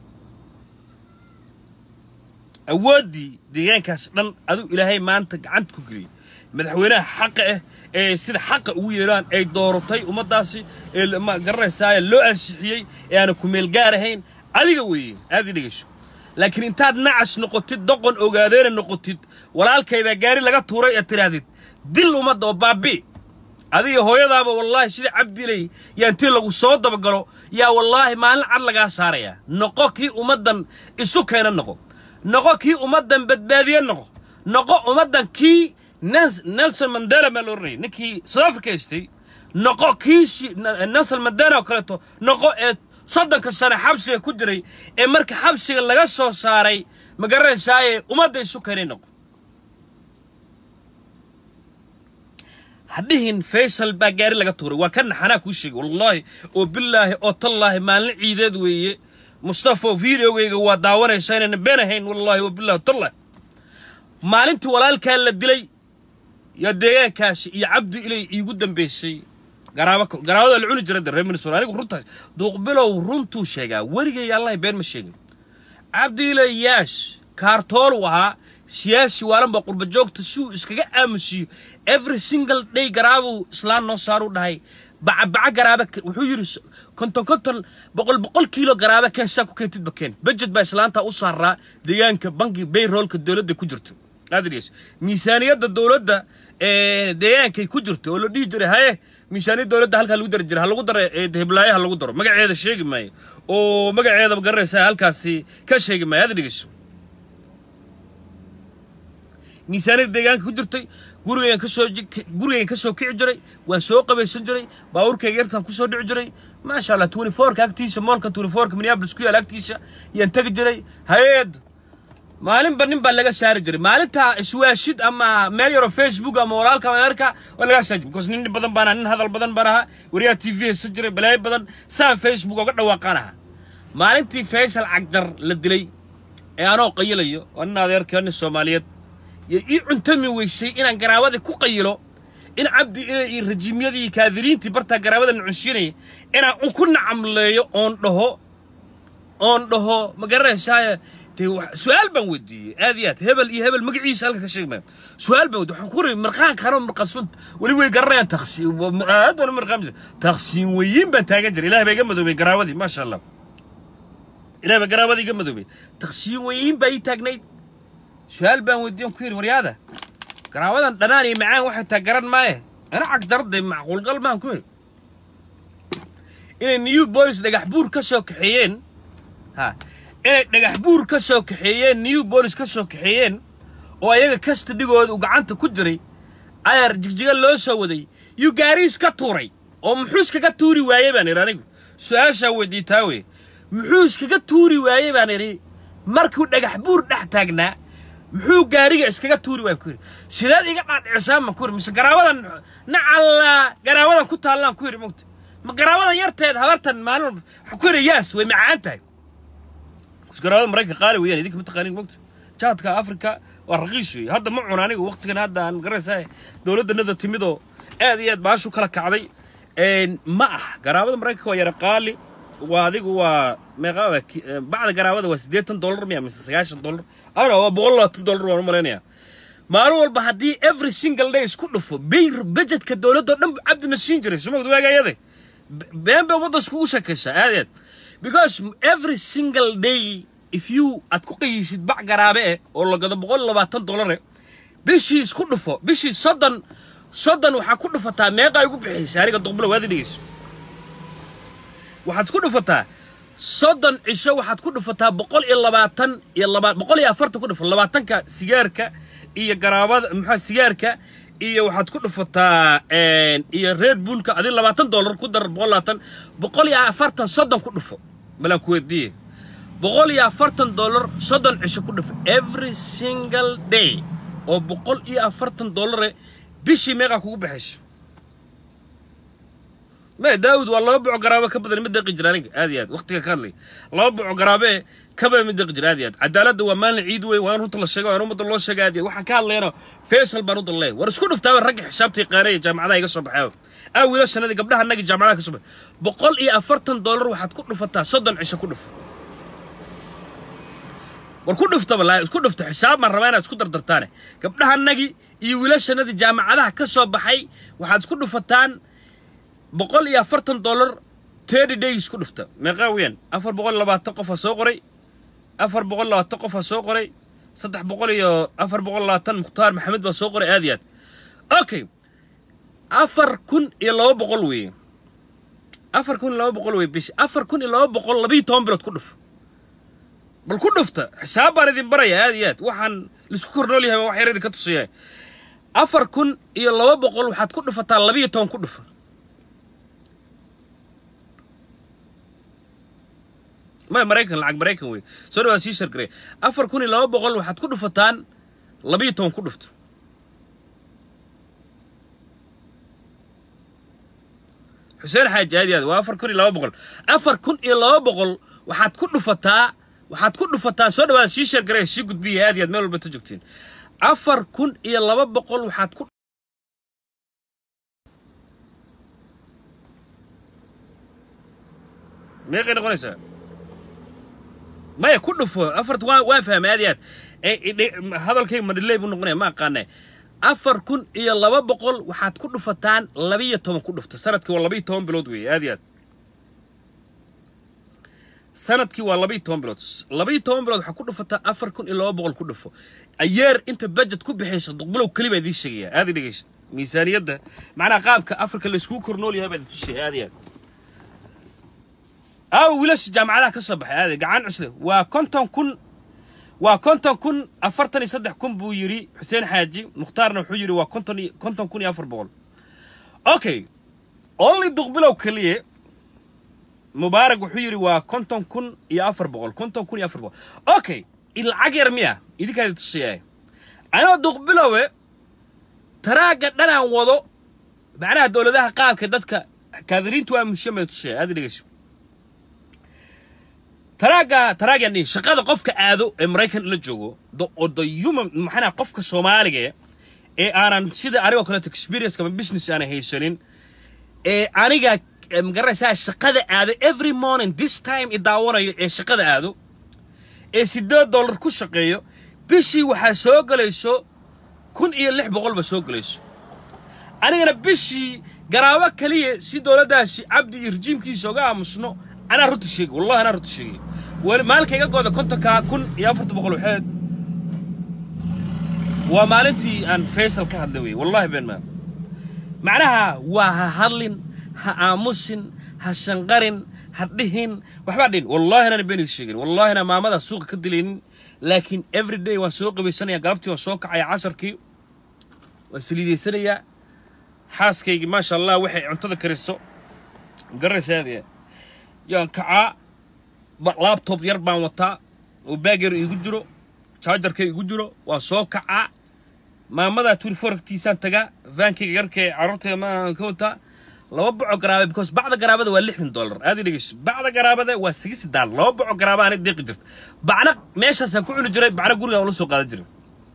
awooddii deegaankaas dhan aduu ilaahay maanta gacanta ku geliyey madaxweynaha xaqa ah ee sida xaqa ugu yeedhaan ay dooratay ummaddaasi ee ma garanaysaa loo ansixiyey ee aana ku meel gaar ahayn adiga weeye aad ii dhegeyso laakiin intaad nacas noqotid doqon ogaadeena noqotid walaalkaybaa gaari laga tuuray ee tidhaahdid dil ummadda oo baabi adiga hooyadaaba wallaahi sida cabdilay yaa intii lagu soo dabagalo yaa wallaahi maalin cad lagaa saarayaa noqo kii ummaddan isu keena noqo noqo kii ummaddan badbaadiye noqo noqo ummaddan kii nelson mandela maa la oranayay ninkii south africa haystay noqo kii nelson mandela oo kaleeto noqo ee soddonka sane xabsiga ku jiray ee marka xabsiga laga soo saaray ma garanaysaaye ummadda isu keenay noqo hadhihin faysal baa gaari laga tuuray waa ka naxanaa kuu sheegay wallaahi oo bilaahi oo tallaahi maalin ciideed weeye mustafo videogayga waa daawanaysaa inayna been ahayn wallaahi oo billahi tallaahi maalintii walaalkaa la dilay yaa deegaankaasi iyo cabdi ilay iigu dambaysay garaaba garaabada la cuni jiray reer minnesota anigu runtaas duuqbilow runtuu sheegaa weligay allahi been ma sheegin cabdi ilay yaash kaartool uu ahaa siyaasi waalan baa qurba joogta si uu iskaga aamusiyo every single day garaabuu islaan noo saaruu dhahay bacabaca garaaba wuxuu yidhi konton konton boqol boqol kiilo garaaba keen saa ku keentidba keen budget baa islaanta u saaraa deegaanka banki bayroolka dowladda ku jirto adriis miisaaniyadda dowladda deegaankay ku jirto oo la dhihi jiray haye miisaaniyad dowladda halkaa lagu dari jiray ha lagu daro heblaayaha lagu daro magaceeda sheegi maayo oo magaceeda garanaysaa halkaasi ka sheegi maayo aad dhegeyso miisaaniyadda deegaanka ku jirtay gurigaygan kasoo gurigaygan ka soo kici jiray waan soo qabaysan jiray baabuurkayga yartaan kusoo dhici jiray maasha allah twenty fourka agtiisa moolka twenty fourka minneapolis ku yaala agtiisa yaan tegi jiray hay-ad maalinba nin baa laga saari jiray maalinta iswaashid ama meel yaroo facebook ama walaalka ameerika waa laga saari jiray because nin badan baan ahaa nin hadal badan baan ahaa wariyaha t v haysan jiray balaayo badan saan facebook oga dhawaaqaan ahaa maalintii faysal cagjar la dilay ee anoo qayilayo oo nin adeerkii nin soomaaliyeed iyo ii cuntami weysay inaan garaabadii ku qayilo in cabdi ile iyo rajiimyadii kaadiriintii bartaa garaabada nucunsiinaya inaan un ku nacamleeyo oon dhaho oon dhaho ma garanaysaa dee su-aal baan weydiiyey aad iyo aad hebel iyo hebel magaciisa halka ka sheegi maayo su-aal baan weydiiyey waxaan ku ri marqaanka anoo marqasun weli way garanayaan taqsiin aad baan u marqaan taqsiin weyiin baan taagan jiray ilaah baa iga madoobay garaawadii maasha allah ilaah baa garaawadii iga madoobay taqsiin weyiin baa ii taagnayd su-aal baan weydiiyey on ku yidhi waryaada garaawadan dhanaan iyo macaan waxay taa garan maaye ana cagdarday macquulgal maan ku yidhi inay new bolis dhagax buur ka soo kaxeeyeen ha inay dhagax buur ka soo kaxeeyeen new bolis ka soo kaxeeyeen oo ayaga kastadhigooda uu gacanta ku jiray ayar jigjiga loo soo waday yuu gaariis ka tuuray oo muxuu iskaga tuuri waayey baan idhi anigu su-aashaa weydiitaa wey muxuu iskaga tuuri waayey baan idhi markuu dhagax buur dhex taagnaa muxuu gaariga iskaga tuuri waan ku yidhi sideed iga dhaadhicisaan baan ku yidhi mise garaawadan nacallaa garaawadan ku taallaan ku yidhi mogta ma garaawadan yarteed habartan maalin walba waxaan ku yidhi yaas way macaan tahay garaawada maraykanka qaali weeyaan idinka ma taqaanin mogta jaadka afrika waa raqiis weeye hadda ma cuna aniga waqtigan hadda aan garanaysaa dowladdanada timidoo aad iyo aad baashu kala kacday ma ah garaawada maraykanka waa yara qaali waa adigu waa meeqa bacda garaawada waa siddeetan dollar miya mise sagaashan dollar ana waa boqol labaatan dollar waan u malaynayaa maalin walba haddii every single day isku dhufo bayr budgetka dowladda o dhan cabdina siin jiray sumagd waagayade been bay ummadda iskugu shakaysaa aad aad because every single day if you aad ku qayisid bac garaabe eh oo la gado boqol labaatan dollare bishii isku dhufo bishii soddon soddon waxaa ku dhufataa meeqaa igu bixiysa aniga duqbulo waadi dhegeyso waxaad ku dhufataa soddon cisho waxaad ku dhufataa boqol iyo labaatan iyo laba boqol iyo afartan ku dhufo labaatanka sigaarka iyo garaabada maxaa sigaarka iyo waxaad ku dhufataa iyo reer buulka adi labaatan dollar ku dar boqol labaatan boqol iyo afartan soddon ku dhufo balaan ku weydiiye boqol iyo afartan dollar soddon cisho ku dhufo every single day oo boqol iyo afartan dollare bishii meeqaa kugu baxayso ما داود والله بوع قرابه كبدل مد قجر aniga aad iyo aad waqtiga ka hadlay laba buuc qaraabe kaba mid qijir aad iyo aad cadaaladda waa maalin ciid wey waan runta la sheego waan ummadda loo sheegay aad iyo waxaan ka hadlayna faysal baan u dalay war isku dhuftaaba ragga xisaabtii qaaraya jaamacadaha iga soo baxay aa wiila sanadii gabdhaha annaga jaamacadaha ka soo baxay boqol iyo afartan dollar waxaad ku dhufataa soddon cisho ku dhuf war ku dhuftaba laa isku dhufta xisaab baan rabaa inaad isku dardartaane gabdhaha annagii iyo wiilashanadii jaamacadaha ka soo baxay waxaad isku dhufataan boqol iyo afartan dollar thirty days ku dhufta meeqaa weeyaan afar boqol labaatan qofa soo qoray afar boqol labaatan qofa soo qoray saddex boqol iyo afar boqol labaatan mukhtaar maxamed baa soo qoray aad iyo aad okay afar kun iyo laba boqol weeye afar kun iyo laba boqol weye bishi afar kun iyo laba boqol labiyo toban bilood ku dhuf bal ku dhufta xisaab baan idin baraya aad iyo aad waxaan laisku kornool yahay wax yar idin ka tusaya afar kun iyo laba boqol waxaad ku dhufataa labiyo toban ku dhufa ما مريكان لعق مريكان وي سوري سي شركري افر كوني لو بقول waxaad ku dhufataan 12 ku dhufto xuseen xaaji aad aad waa afar kun iyo laba boqol afar kun iyo laba boqol waxaad ku dhufataa waxaad ku dhufataa soo dhawaad sii sheergaree sii gudbiya aad aad meel walba ta joogtiin afar kun iyo laba boqol waxaad ku meeqay noqonaysaa maya ku dhufo afarta waa waa fahmay aad iyo aad hadalkayga madhiley buu noqonaya ma aqaane afar kun iyo laba boqol waxaad ku dhufataan labiyo toban ku dhufta sanadkii waa labiyo toban bilood weeye aad iyo aad sanadkii waa labiyo toban bilood labiyo toban bilood waxaa ku dhufataa afar kun iyo laba boqol ku dhufo ayeer inta budget ku bixaysa duqbilow keli baa idiin sheegaya aad i dhegeysa miisaaniyadda macnaha qaabka afrika layskugu kornool yahay baa idin tusaya aad iyo aad aawa wiilasha jaamacadaha ka soo baxay aade gacan cusle waa konton kun waa konton kun afartan iyo saddex kun buu yidhi xuseen xaaji mukhtaarna wuxuu yidhi waa konton iyo konton kun iyo afar boqol okay only duqbilow keliye mubaarak wuxuu yidhi waa konton kun iyo afar boqol konton kun iyo afar boqol okay lacag yar miya idinkaadi tusiyaay anoo duqbilowe taraagga dhanaan wado macnaha dowladaha qaabka dadka kaadiriintu waa mushiyan bay tusiyay aad dhegeyso taraagga taraaggan dhihi shaqada qofka aado ee maraykan la joogo the oo the human maxaa qofka soomaaliga ee aanan sida anigoo kaleeto experience ama business aanan haysanin ee aniga magaraysaa shaqada aado every morning this time i daawanayo ee shaqada aado ee siddeed dollar ku shaqeeyo bishii waxaa soo gelayso kun iyo lix boqol ba soo gelayso anigana bishii garaabo kaliya si dowladdaasi cabdi iyo rejiimkiisa oga aamusno anaa runta sheegay wallahi anaa runta sheegay weli maalinka iga gooda kontonkaa kun iyo afarta boqol waxeed waa maalintii aan faysal ka hadlay wey wallahi been maa macnaha waa ha hadlin ha aamusin ha shanqarin ha dhihin waxbaa dhihin wallahi anaan been idin sheegin wallahi anaa maamada suuqa ka dilaynin laakiin every day waan soo qabaysanaya galabtii waan soo kacaya casarkii waan saliidaysanayaa xaaskaygii maasha allah waxay cuntada kariso garanaysa aad iyo yaan kacaa labtob yar baan wataa oo baag yar iigu jiro jaajarka igu jiro waa soo kacaa maamada twenty four agtiisaan tagaa vaankayga yarkee carruurtayda maan ka wataa laba boco garaabe because bacda garaabada waa lixdan dollar aad i dhegeyso bacda garaabada waa sixty dollar laba boco garaaba aanay deeqi jirta bacna meeshaasaan ku cuni jiray bacna gurigaan ula soo qaadan jiray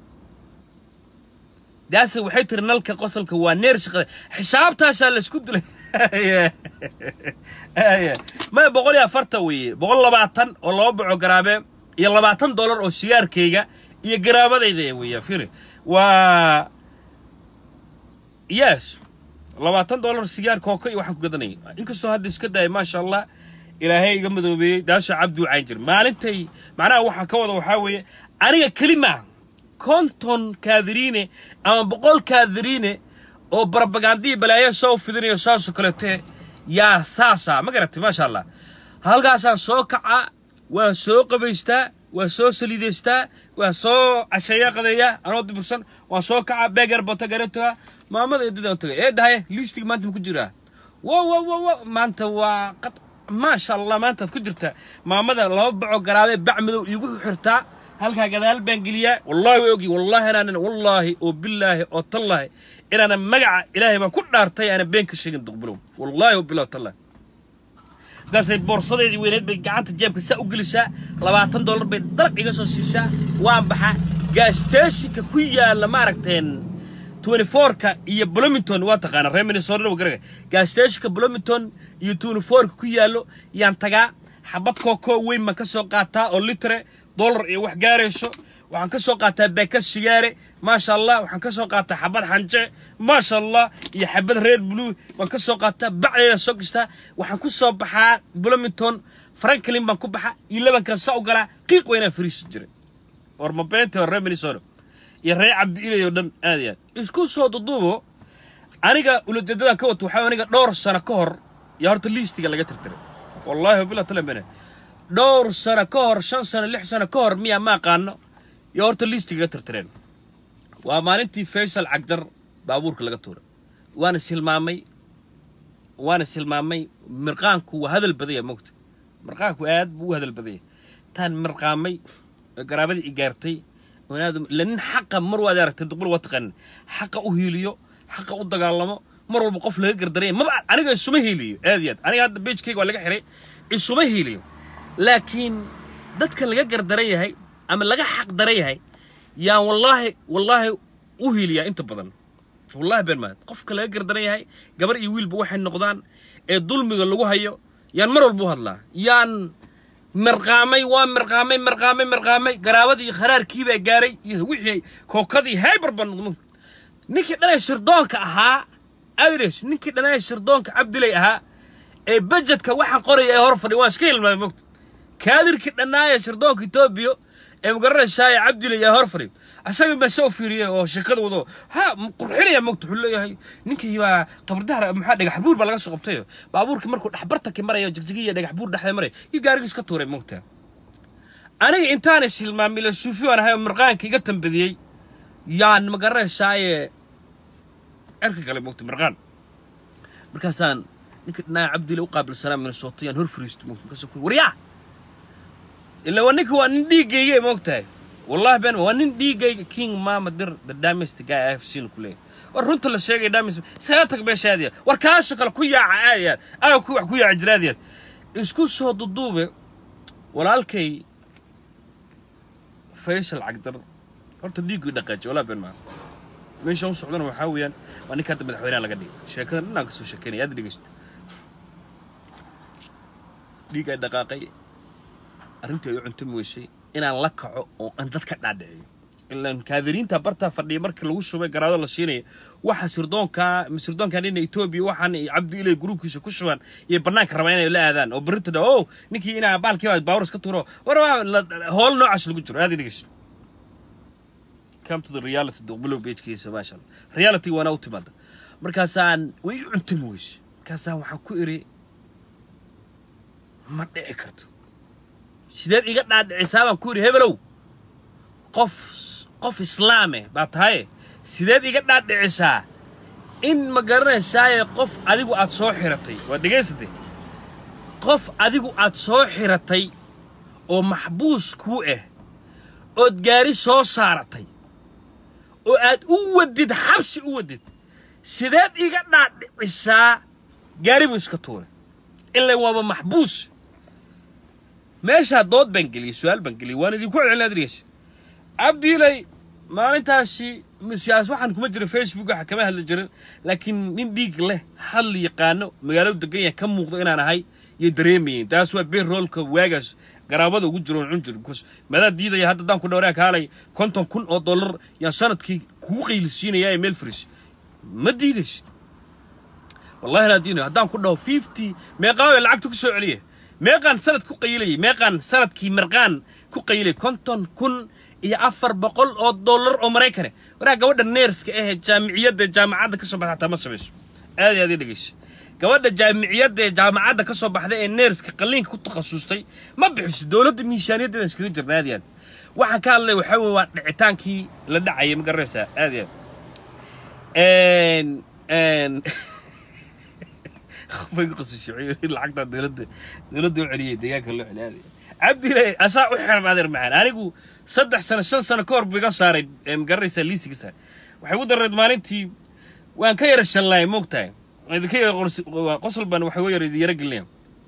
daase waxay tiri nalka qosolka waa neer shaqada xisaabtaasaa laysku dilay maya boqol iyo afartan weeye boqol labaatan oo laba boco garaabe iyo labaatan dollar oo sigaarkayga iyo garaabadayda weeya firi waa yes labaatan dollar sigaar kooka iyo waxaan ku gadanayay inkastoo hadda iska daaya maasha allah ilaahay iga madoobeeyey daasha cabdi u cayn jir maalintay macnaha waxaa ka wada waxaa weeye aniga keli maaha konton kaadiriine ama boqol kaadiriine oo barabagandii balaayo soo fidinayo saasoo kaleete yaa saasa ma garatay maasha allah halkaasaan soo kacaa waa soo qabaystaa waa soo saliidaystaa waa soo casheeya qadeeya anoo dibursan waan soo kacaa beegar bota garatoga maamada eedadaan tagay ee dhahay liistiga maanta ma ku jiraa wo wo wo wo maanta waa qad maasha allah maantaad ku jirta maamada laba baco garaabee bac madow iigu xirtaa halkaa gadaal baan geliyaa wallahi way ogi wallahi inaanan wallaahi oo bilaahi oo tallaahi inaanan magaca ilaahay baan ku dhaartay aanan been ka sheegin duqbulow wallahi oo bilahi tallahi markaasay boorsadeedii weyneed bay gacanta jeebka saa u gelisaa labaatan dollar bay dalaq iga soo siisaa waan baxa gaastashinka ku yaalla maaragteen twenty fourka iyo bloomington waa taqaana reer minnesota garaga gaastashinka bloomington iyo twenty fourka ku yaallo yaan tagaa xabad kookoo weyn baan ka soo qaataa oo litre dollar iyo wax gaarayso waxaan ka soo qaataa beeka sigaare maasha allah waxaan ka soo qaataa xabad xanje maasha allah iyo xabad reer blue waan ka soo qaataa bacdeeda soo gastaa waxaan ku soo baxaa bloomington franklin baan ku baxaa iyo labankan saa u galaa qiiq weynaan fariisi jiray war mabeenta reer minnesota iyo reer cabdi ilay oo dhan aad iyo aad isku soo duduubo aniga ulajeedadan ka wato waxaa aniga dhowr sano ka hor yaa horta liistiga laga tirtiray wallahi wabilah talamene dhowr sano ka hor shan sano lix sano ka hor miyaa ma aqaano iyo horta liistiga ga tirtireen waa maalintii faysal cagdar baabuurka laga tuuray waana silmaamay waana silmaamay mirqaanku waa hadal badaya mogta mirqaanku aad buu u hadal badaya taan mirqaamay garaabadii i gaartay la nin xaqa mar waad aragtay duqbal waa taqaanin xaqa u hiiliyo xaqa u dagaalamo mar walba qof laga gardaraya maba aniga isuma hiiliyo aad iyo aad aniga hadda beejkayga waa laga xiray isuma hiiliyo laakiin dadka laga gardaran yahay ama laga xaq daran yahay yaan wallaahi wallaahi u hiiliyaa inta badan wallahi been maad qofka laga gardaran yahay gabar iyo wiilba waxay noqdaan ee dulmiga lagu hayo yaan mar walba u hadlaa yaan mirqaamay waa mirqaamay mirqaamay mirqaamay garaabadii kharaarkii baa gaaray iyo wixii kookadii haybar baa noqdo ninkii dhanay sirdoonka ahaa adres ninkii dhanay sirdoonka cabdilay ahaa ee bajetka waxaan qoraya ee hor fadhi waan iska hilmaamay mogta kaadirkii dhannaaya sirdoonka etoobiya ee magaranaysaa ee cabdilay ee hor fadhi asaga baa soo fiiriyay oo shirkada wado ha qurxinaya mogta wuxuu leeyahay ninkii baa qabardahar maxaa dhagax buur baa laga soo qabtay baabuurkii markuu dhexbartanki marayo jigjigiya dhagax buur dhexda maraya iyo gaarigiis ka tuuray mogta aniga intaan is hilmaamay la suufi waan ahay oo mirqaanka iga tambadiyey yaan magaranaysaayee cerka kale mogta mirqaan markaasaan ninka dhanaa cabdile u qaabilsanaa minnesota yaan hor fariisto mogta markaasuu ku waryaa ila waa ninka waa nin dhiiggayga ma ogtahay wallahi ben waa nin dhiiggayga king mama dir the damest guy i have seen ku leeyahay war runta la sheegay damest iskaga tag meesha aadiyaad war kaasha kale ku yaaca aadiyaad aaga ku wax ku yaaca jira aadiyaad isku soo duduube walaalkay faysal cagdar horta dhiiggii dhaqaaji wallahi ben maa meesha u socdana waxaa weeyaan waa ninka hadda madaxweynaha laga dhigay sheekada dhinaan ka soo sheekeynaya aad dhegeysto dhiig ay dhaqaaqay arrintii ay u cuntami weysay inaan la kaco oo aan dad ka dhaadhiciyo ilaan kaadiriinta bartaa fadhiya markii lagu shubay garaado la siinaya waxa sirdoonka sirdoonkan ina etoobiya waxaan iyo cabdi ilay gruubkiisa ku shubaan iyo bannaanka rabaa inay la aadaan oo berrinta dha o ninkii inaa baalkii baa baawar iska tuuro war waa hool noocaas lagu jiro aad dhegeyso come to the reality duqbulow beejkiisa maasha allah reality waana u timaada markaasaan way i cuntami weyse markaasaan waxaan ku iri ma dhici karto sideed iga dhaadhicisaa baan ku iri hebelow qof qof islaame baa tahaye sideed iga dhaadhicisaa in ma garanaysaaye qof adigu aad soo xiratay waa dhegaysatay qof adigu aad soo xiratay oo maxbuus kuu ah ood gaari soo saaratay oo aad u wadid xabsi u wadid sideed iga dhaadhicisaa gaari buu iska tuuray ilan waaba maxbuus meeshaa dood baan geliyey su-aal baan geliyey waan idinku celcelin adrigeysa cabdiilay maalintaasi siyaas waxaan kuma jirin facebook waxa kama hadli jirin laakiin nin dhiig leh hadli yaqaano magaaladu degan yahay ka muuqdo inaan ahay yay dareemayeen taas waa beer roolka waagaas garaabada ugu jiro cun jir because madaa diidaya hadda daan ku dhawraa kaalay konton kun oo dollar yaan sanadkii kugu qaylisiinaya ee meel fris ma diidaysid wallahi laa diinayo haddaan ku dhaho fifty meeqaa way lacagta ku soo celiya meeqaan sanad ku qaylayay meeqaan sanadkii mirqaan ku qaylay konton kun iyo afar boqol oo dollar oo maraykane waraa gabadha neerska ahee jaamiciyadda jaamacadda ka soo baxda hataa ma samayso aad iyo aad ii dhegeyso gabadha jaamiciyadda ee jaamacadda ka soo baxday ee neerska qalliinka ku takhasustay ma bixiso dowladda miisaaniyaddeeda iskaga jirna aad iyo aad waxaan ka hadlay waxaa weye waa dhicitaankii la dhacayay ma garanaysaa aad iyo aad qofay ku qasishay lacagta dowladda dowladda u celiyay deegaanka loo celiya cabdile asaa u xiran adeer macaan anigu saddex sano shan sano ka hor buu iga saaray ma garanaysaa liisiga saaray waxay u dareed maalintii waan ka yara shallaay moogtahay idinka yara qosol baan waxa u yara yara gelinaya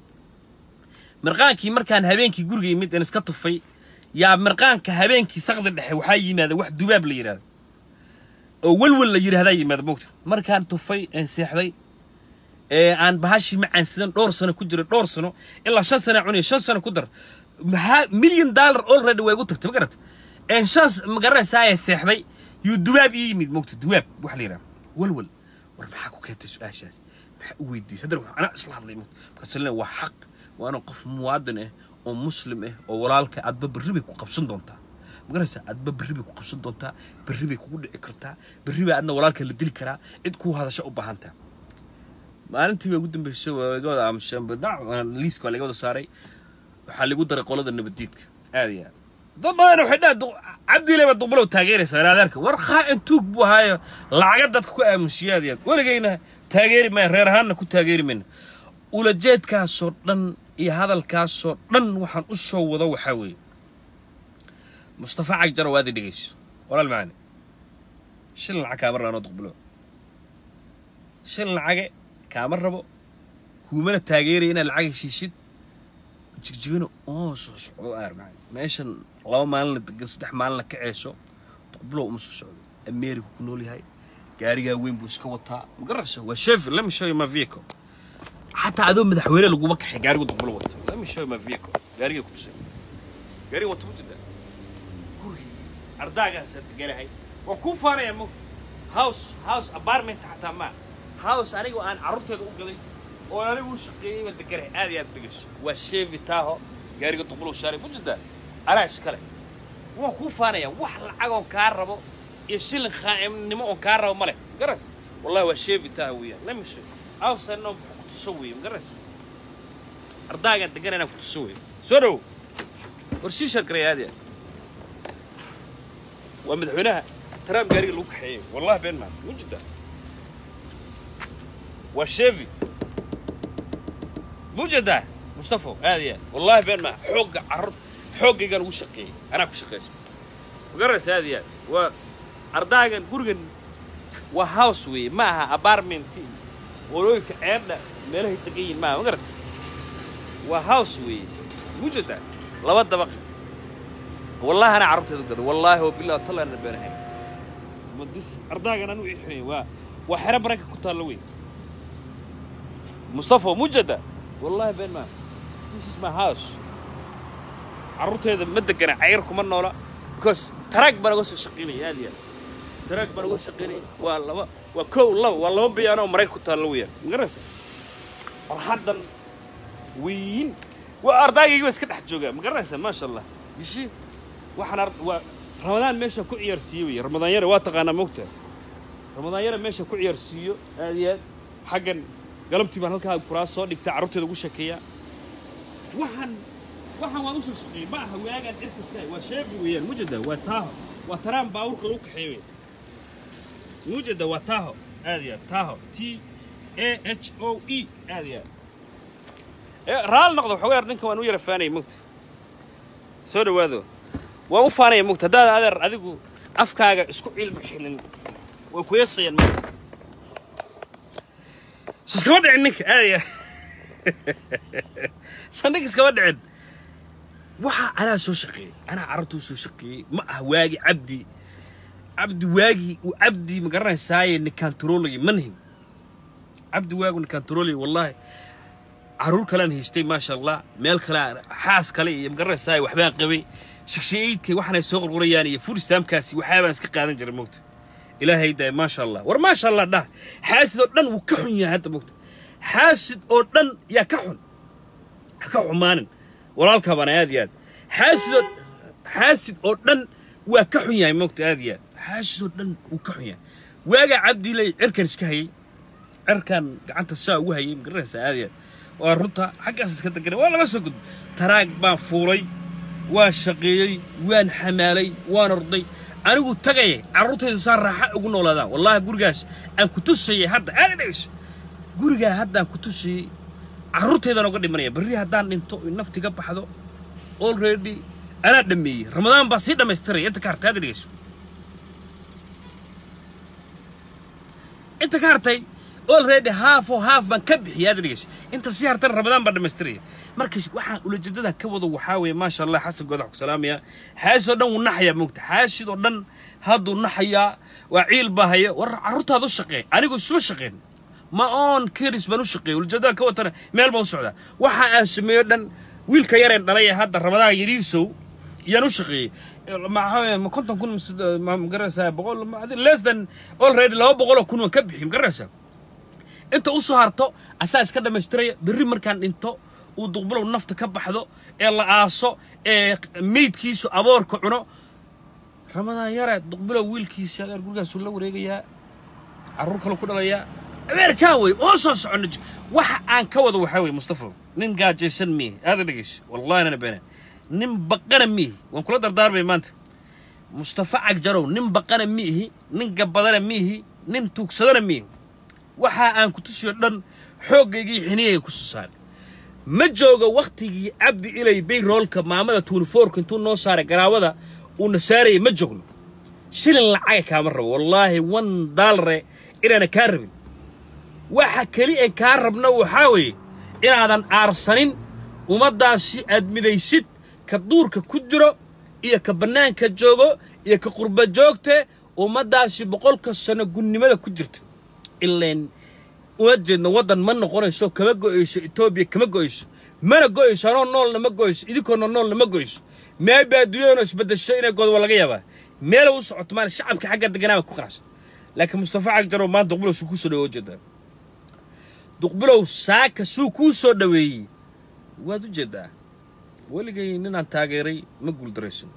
mirqaankii markaan habeenkii guriga yimid aan iska tufay yaa mirqaanka habeenkii saqda dhexe waxaa yimaada wax dubaab la yidhahdo oo welwel la yidhahdaa yimaada moogta markaan tufay aan seexday ee aan bahashii macaansidan dhowr sano ku jira dhowr sano ilaa shan sana cunaya shan sano ku dar maxaa million dollar already way igu tagtay ma garata een shan ma garanaysaa ee seexday yuu dubaab ii yimid moogta dubaab wax la yidhaha welwel war maxaa ku keentay su-aashaas maxaa u weydiisay haddana waxaan anaa isla hadlay moogta markaasuu leeyahay waa xaq waana qof muwaadin ah oo muslim ah oo walaalka aadba berri bay ku qabsan doontaa ma garanaysaa aadba berri bay ku qabsan doontaa berri bay kugu dhici kartaa berri baa adna walaalka la dili karaa cid kuu hadasha u baahantaa maalintii bay ugu dambeysay waa iga wada aamuseen badhac liiska waa laga wada saaray waxaa lagu daray qolada nabaddiidka aad iyo aad dad badan waxay dhaha cabdiile baa duqbalow taageeraysa raadeerka war khaa'in tuug buu ahaayo lacaga dadka ku aamusiya aad iyo aad weligayna taageeri maya reer ahaanna ku taageeri mayna ulajeedkaasoo dhan iyo hadalkaasoo dhan waxaan u soo wado waxaa weeye mustafa cagjaro waadi dhegeyso walaal macaani shilin lacag kaama raano duqbalow shilin lacage kaama rabo kuumana taageeraya inaad lacag heshiisid jigjigana oo soo socdo aar macaan meeshan laba maalin la degan saddex maalin la kaceeso duqbalow uma soo socdo america ku nool yahay gaarigaa weyn buu iska wataa magarayso waa chevy let me show you my vehicle xataa adoo madaxweyne laguma kaxay gaarigu duqbalo wata let me show you my vehicle gaariga ku tusay gaariga wata ma jirta gurigi ardaagaasaa deganahay waa kuu faanaya mo house house apartment xataa maa house anigu aan carruurteeda u gaday oo anigu u shaqeeyey baa deganahay aad iyo aad dhegeyso waa chevy taho gaariga duqbalo shaaray ma jirta anaa iskale waan kuu faanaya wax lacag oon kaa rabo iyo shilin khaa'imnimo oon kaa rabo ma leh garas wallahi waa chevy taho weeyaan let me show you house anoo kutuso weeye magaras ardaagaan degan inaan kutuso weeye soo dhow war sii shargaray aad iyo aad waa madaxweynaha trump gaariga lagu kaxeeyey wallahi been maa ma jirta waa chevy mujada mustafo aad iyo aad wallahi been maa xoogga carruur xooggaygaan ugu shaqeeyey anaa ku shaqayso magaraysa aad iyo aad waa ardaagan gurigan waa house weeye ma aha apartment walooyinka ceebdha meelahay degan yihin maaha magarata waa house weeye mujada laba dabaq wallahi anaa carruurteedu gada wallaahi wa billahi talla ana beenahay madis ardaagan anu ixinay waa waa xero baranka ku taalla wey mustafa mujada wallahi been maaha this is my house carruurteeda ma degana cayr kuma noola because taraag baan uga soo shaqaynaya aad iyo aad taraag baan uga shaqaynaya waa laba waa kow laba waa laba biyaanoo marayka ku taalla weeyaan magaraysa farxaddan weyn waa ardaygayga ba iska dhex joogaa ma garanaysa maasha allah yishi waxaan ar waa ramadaan meesha ku ciyaarsiiyo wey ramadaan yare waa taqaanaa moogta ramadaan yare meesha ku ciyaarsiiyo aad iyo aad xaggan galabtii baan halkaa kuraas soo dhigtaa carruurteeda ugu sheekeeyaa waxaan waxaan waan usoo shaqeeyey ma aha waagaan cirka iska waa sheefi weeyaan mujada waa taaho waa taraan baabuurka lagu kaxeeyo wey mujada waa taaho aad iyo aad taaho t a h o e aad iyo aad raali noqdo waxoogaa ninkan waan u yara faanaya mogta soo dhawaado waan u faanaya mogta haddaad adeer adigu afkaaga isku cilmi xilin way ku yeesayaan mogta so iskama dhicin ninka aadaya so ninka iskama dhicin waxa anaa soo shaqeeyey anaa carruurtuu soo shaqeeyey ma ah waagi cabdi cabdi waagi uu cabdi ma garanaysaaye nikantaroolaya ma nihin cabdi waagu nikantaroolaya wallaahi carruur kalean haystay maasha allah meel kale xaas kale iyo magaranaysaa waxbaan qabay shakshiyaydkay waxaanay soo qorqorayaan iyo full stamkaasi waxyaabaan iska qaadan jiray mogta ilaahay daay maasha allah war maasha allah dhah xaasid oo dhan wuu ka xun yahay hadda mogta xaasid oo dhan yaa ka xun ha ka xumaanin walaalkaa baana aad iyo aad xaasid oo xaasid oo dhan waa ka xun yahay mogta aad iyo aad xaasid oo dhan wuu ka xun yahay waagaa cabdiilay cirkan iska hayay cirkan gacanta saa ugu hayay magaranaysaa aad iyo aad waa runta xaggaas iska degana waa laga soo gudbo taraag baan fuulay waan shaqeeyey waan xamaalay waan orday anigu tagaya carruurtayda saa raaxa ugu noolaadaan wallaahi gurigaas aan ku tusayay hadda aad dhegeyso gurigaa haddaan ku tusayey carruurtaydaan oga dhimanaya berri haddaan dhinto oy nafti ka baxdo already anaa dhammeeyey ramadaan baa sii dhammaystiraya inta ka hartay aad dhegeyso inta ka hartay already half oo half baan ka bixiyay aad dhegeyso inta sii hartana ramadaan baan dhammaystiraya marka waxaan ulajeedadan ka wado waxaa weeye maasha allah xasan goodax ku salaamaya xaasid oo dhan wuu naxayaa moogta xaasid oo dhan hadduu naxayaa waa ciil baa haya war carruurtaada u shaqeey anigu isma shaqeen ma oon keris baan u shaqeeyey ulajeedadan ka watana meel baan u socdaa waxa aan sameeyo dhan wiilka yareen dhalay ee hadda ramadaan yariisow yaan u shaqeeyey maxaa konton kun magaranaysaa boqol less than already laba boqoloo kun waan ka bixi magaranaysaa inta u soo harto asaa iska dhammaystiraya berri markaan dhinto uu duqbulow nafta ka baxdo ee la aaso ee meydkiisu aboorka cuno ramadaan yare duqbulow wiilkiisa adeer gurigaasuu la wareegayaa carruur kale ku dhalayaa ameerikaan wey oo soo soconno waxa aan ka wado waxaa weye mustafa nin gaajaysan miihi aada dhegeyso wallahi nana beena nin baqana miihi waan kula dardaarmay maanta mustafa cagjarow nin baqana miihi nin gabadana miihi nin tuugsadana miihi waxa aan ku tusiyo dhan xooggaygii xiniyayga ku soo saaray ma joogo wakhtigii cabdi ilay bayroolka maamada tuunifoorka intuu noo saaray garaawada uuna saarayay ma joogno shilin lacaga kaama rabo wallaahi wan daalare inaana kaa rabin waxa keli en kaa rabna waxaa weeye inaadan aarsanin ummaddaasi aad midaysid ka duurka ku jiro iyo ka bannaanka joogo iyo ka qurba joogte ummaddaasi boqolka sano gunnimada ku jirto ileen uma jeedno waddan ma noqonayso kama go'ayso etoobiya kama go'ayso mana go'ayso anoo noolna ma go'ayso idinkoona noolna ma go'ayso meeba adduunyadana isbeddesho inay godo waa laga yaabaa meela u socoto maana shacabka xagga deganaaba ku qanacsan laakiin mustafa cagjarow maanta duqbulow suu kuu soo dhaweey ujeedaa duqbulow saaka suu kuu soo dhaweeyey waad u jeedaa weligay ninaan taageeray ma guuldaraysan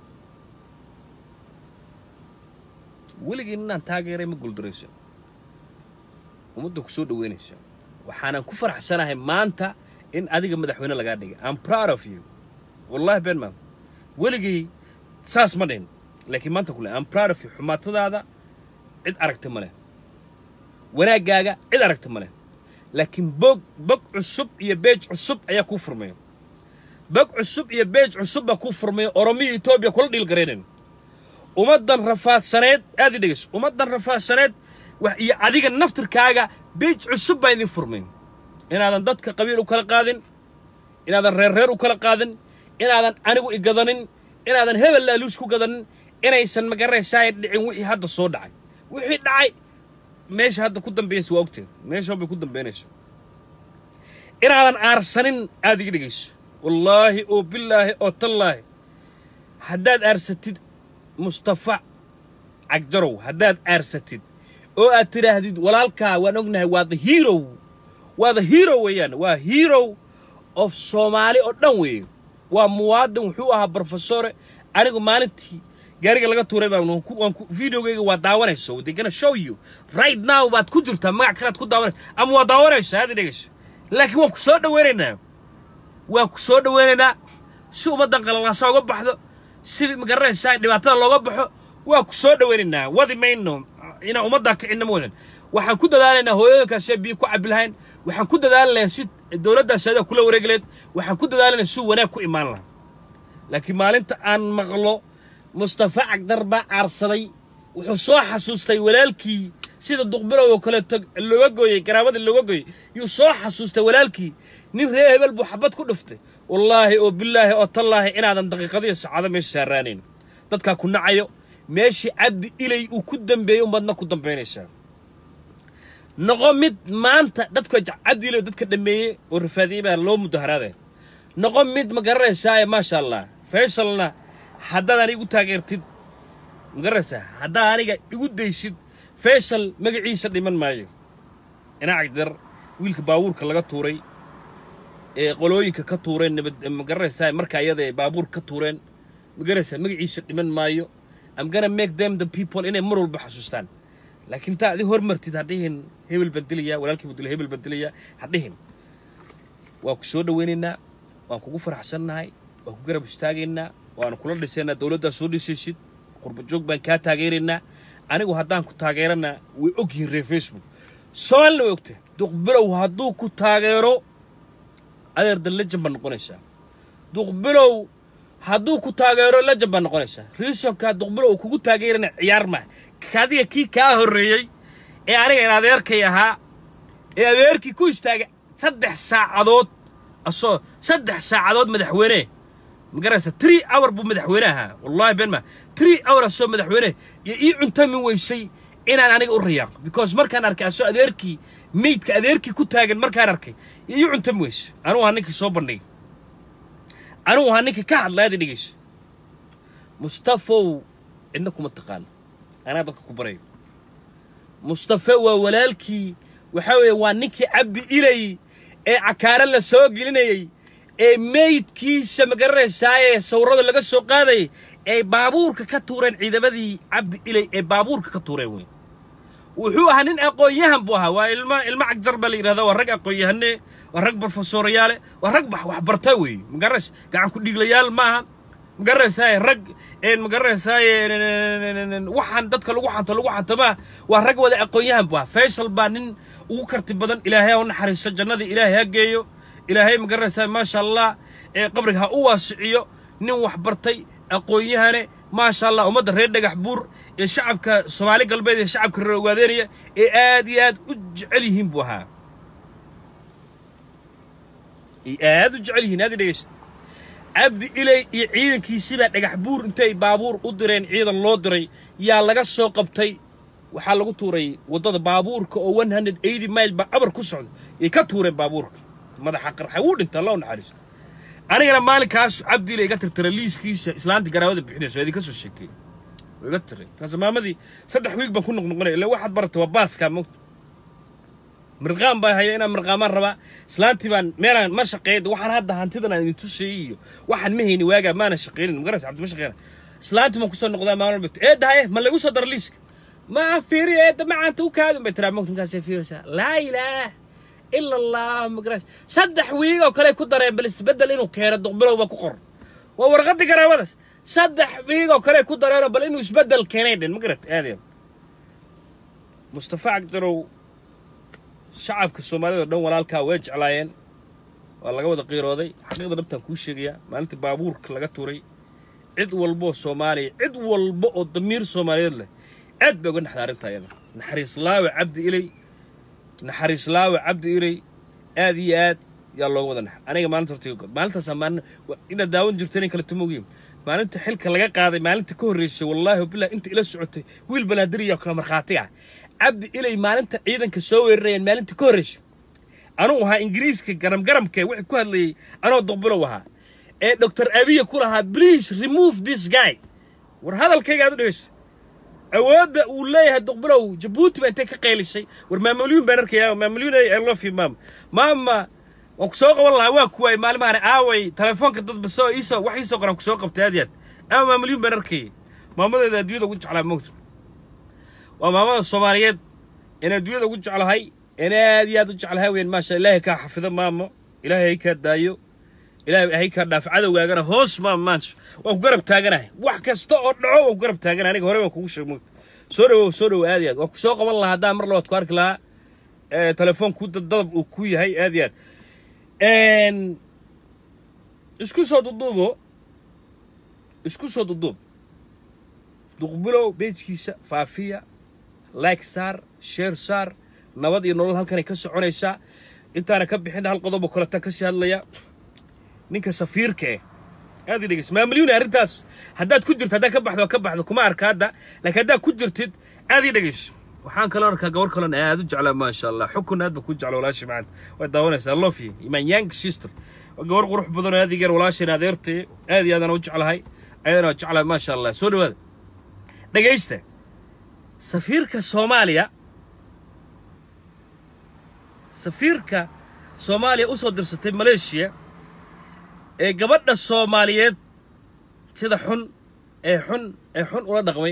weligay ninaan taageeray ma guuldaraysan ummadda ku soo dhaweynaysa waxaanan ku faraxsanahay maanta in adiga madaxweyne lagaa dhigay am proud of you wallahi been maam weligay saas ma dhayn laakiin maanta kule am proud of you xumaatadaada cid aragta ma leh wanaaggaaga cid aragta ma leh laakiin bog bog cusub iyo beej cusub ayaa kuu furmaya bog cusub iyo beej cusub baa kuu furmay oromiya etoobiya kula dhiil garaynayn ummaddan rafaadsaneed aad i dhegeyso ummaddan rafaadsaneed wax iyo adiga naftirkaaga beej cusub baa idin furmay inaadan dadka qabiil u kala qaadin inaadan reer reer u kala qaadin inaadan anigu i gadanin inaadan hebel laaluus ku gadanin inaysan magaraysaay dhicin wixii hadda soo dhacay wixii dhacay meesha hadda ku dambeynaysa waa ogteed meeshaan bay ku dambeynaysa inaadan aarsanin aad iga dhegayso wallaahi oo bilaahi oo tallaahi haddaad aarsatid mustafa cagjarow haddaad aarsatid oo aad tidhaahdid walaalkaa waan ognahay waa the hero waa the hero weeyaan waa hero of soomaali oo dhan weeye waa muwaadin wuxuu ahaa brofesore anigu maalintii gaariga laga tuuray baan waan ku- waan ku- videogayga waa daawanaysa they gonna show you right now baad ku jirtaa magac kalead ku daawanaysa ama waa daawanaysa aad i dhegayso laakiin waan ku soo dhawaynaynaa waan ku soo dhawaynaynaa si ummaddan qalalaasa uga baxdo si magaranaysaa dhibaatada looga baxo waan ku soo dhawaynaynaa wadi mayno inaan ummaddaa kicinna ma wadan waxaan ku dadaalaynaa hooyooyinkaasee biyo ku cabi lahayn waxaan ku dadaalaynaa si dowladdaas adaa kula wareegi lahayd waxaan ku dadaalaynaa si wanaag ku imaan lahaa laakiin maalinta aan maqlo mustafa cagdar baa caarsaday wuxuu soo xasuustay walaalkii sida duqbilow oo kaleeto looga gooyey garaabadii looga gooyey yuu soo xasuustay walaalkii nin reer hebel buu xabad ku dhuftay wallaahi oo bilaahi oo tallaahi inaadan daqiiqadiyo saacado meesha saaraanayn dadkaa ku nacayo meeshii cabdi ilay uu ku dambeeyey ummadna ku dambaynaysaa noqo mid maanta dadka jac- cabdi ilay dadka dhameeyey oo rafaadiyey baa loo mudaharaadaya noqo mid ma garanaysaa maasha allah faysalna haddaad aniga igu taageertid ma garanaysaa haddaad aniga igu daysid faysal magaciisa dhiman maayo inaa cagdar wiilka baabuurka laga tuuray ee qolooyinka ka tuureen nabad ma garanaysaa marka iyada ay baabuur ka tuureen ma garanaysaa magaciisa dhiman maayo I'm gonna make them the people inay mar walba xasuustaan laakiin taa adi hormartid ha dhihin hebel baan dilayaa walaalkii buu dilay hebel baan dilayaa ha dhihin waan ku soo dhawaynaynaa waan kugu faraxsannahay waan ku garab istaagaynaa waanu kula dhisaynaa dowladdaa soo dhisaysid qurba joog baan kaa taageeraynaa anigu haddaan ku taageerana way og yihiin reer facebook soomaalina way ogtahay duqbilow hadduu ku taageero adeer dan lejan baa noqonaysaa duqbilow hadduu ku taageero lejan baa noqonaysaa riisonkaa duqbilow uu kugu taageerana ciyaar maa kadiga kii kaa horreeyey ee aniga in adeerkay ahaa ee adeerkii ku istaagay saddex saacadood asoo saddex saacadood madaxweyne ma garanaysa three hour buu madaxweyne ahaa wallahi been ma three hour asoo madaxweyne iyo ii cuntamin weysay inaan aniga u rayaaqo because markaan arkay asoo adeerkii meydka adeerkii ku taagan markaan arkay iyo ii cuntamin weysay anugu waa ninkii soo bandhigay anugu waa ninkii ka hadlay aad i dhegeyso mustafow cidna kuma taqaano anaa dadka ku barayo mustafe waa walaalkii waxaa weeye waa ninkii cabdi ilay ee cakaare la soo gelinayey ee meydkiisa ma garanaysaaye sawirada laga soo qaadayay ee baabuurka ka tuureen ciidamadii cabdi ilay ee baabuurka ka tuureen wey wuxuu ahaa nin aqoon-yahan buu ahaa waa ilma ilmo cagjar baa la yidhahdaa waa rag aqoon-yahane waa rag brofesorayaale waa rag wax waxbarta weeye ma garanaysa gacan ku dhiiglayaal maaha ma garanaysaay rag een ma garanaysaay waxaan dadka lagu xanto lagu xantamaa waa rag wada aqoon-yahan buu ahaa faysal baa nin ugu karti badan ilaahay ha u naxariisto jannadii ilaahay ha geeyo ilaahay ma garanaysaa maasha allah ee qabriga ha u waasiciyo nin wax bartay aqoon-yahane maasha allah ummadda reer dhagax buur ee shacabka soomaali galbeed ee shacabka reer ogaadeynaya ee aad iyo aad u jecel yihiin buu ahaa ay aad u jecel yihiin aad i dhegeysta cabdi ilay iyo ciidankiisibaa dhagax buur intay baabuur u direen ciidan loo diray yaa laga soo qabtay waxaa lagu tuuray waddada baabuurka oo one hundred eighty mile ba abar ku socdo yay ka tuureen baabuurka madaxa qarxa wuu dhinta allah u naxariisto anigana maalinkaas cabdi ilay iga tirtira liiskiisa islaantii garaawada bixinayso waa idinka soo sheekeeyey waa iga tiray markaas maamadii saddex wiig baan ku noqnoqonaya illa waxaad baratay waa baaskaa mogta mirqaan baa haya inaan mirqaamaan rabaa islaantii baan meelaan ma shaqeyn waxaan hadda hantidan aan idin tusayey iyo waxaan ma hayni waagaa maana shaqeynin magaras cabdi ma shaqeyna islaantii baan kusoo noqdaa maalin walba eedda haye ma lagu soo daro liiska ma fiiri eedda macaanta u kaadun bay tiraa mogta markaasay fiiraysaa laa ilaah ila allah magaras saddex wiig oo kale ku dareen bal isbeddel inuu keeno duqbilow baa ku qor waa warqadii garaabadaas saddex wiig oo kale ku dareenoo bal inuu isbeddel keenay dhen magarat aadeen mustafa cagdarow shacabka soomaalida oo dhan walaalkaa way jeclaayeen waa laga wada qiirooday xaqiiqda dhabtaan kuu sheegayaa maalintii baabuurka laga tuuray cid walbaoo soomaaliya cid walba oo damiir soomaaliyeed leh aad bay uga naxda arrinta ayada naxariis laawe cabdi ilay naxariis laawe cabdi ilay aad iyo aad yaa looga wada nax aniga maalinta horta maalintaas maalin inaad daawan jirto inay kala tumogiin maalinta xilka laga qaaday maalinta ka horreysay wallaahi wabillahi inta ila socotay wiil banaadiriya kala markhaati ah cabdi ilay maalinta ciidanka soo weerarayeen maalinta ka horreysay anuu ahaa ingiriiska garam garamka wixii ku hadlayay anoo duqbilow ahaa ee doctor abiya ku lahaa please remove this guy war hadalkayga aad u dhegeysa awoodda uu leeyahay duqbilow jabuuti baa intay ka qaylisay war maamalyuun baan arkaya maamalyuun i love you maama maama waan ku soo qaban lahaa waa kuwaay maalimahan aaway telefoonka dadba soo iisoo wax iisoo qoran ku soo qabtay aad yaad ama maamalyuun baan arkayay maamadeeda adduunyada ugu jeclaa moogta waa maamada soomaaliyeed in adduunyada ugu jeclahay in aad iyo aad u jeclahay weyn maasha ilaahay kaa xafido maamo ilaahay kaa daayo ilaahay hay kaa dhaaf cadowgaagana hoos maama maanta waan ku garab taaganahay wax kasta oo dhaco waan ku garab taaganahay aniga hore waan kugu sheeg moogta soo dhawow soo dhawow aad iyo aad waan ku soo qaban lahaa haddaan mar labaad ku arki lahaa telefoon ku dadab uu ku yahay aad iyo aad isku soo duduubo isku soo duduub duqbilow beejkiisa faafiya like saar sheer saar nabad iyo nolol halkanay ka soconaysaa intaana ka bixin hal qodobo kaleta ka sii hadlaya ninka safiirka eh aad i dhegeys maamalyuun arrintaas haddaad ku jirto haddaad ka baxdo ka baxdo kuma arka hadda laakiin haddaad ku jirtid aad ii dhegeyso waxaan kaloo arkaa gabar kalon aad u jeclaa maasha allah xukun aad ba ku jecla walaasha macaan waad daawanaysaa love you my young sister waa gabar qurux badan oo aad igeer walaashayna adeertay aad iyo aadaan u jeclahay ayadana waa jeclahay maasha allah soo dhawaada dhegaysta safiirka soomaaliya safiirka soomaaliya u soo dirsatay maleeshiya ee gabadha soomaaliyeed sida xun ee xun ee xun ula dhaqmay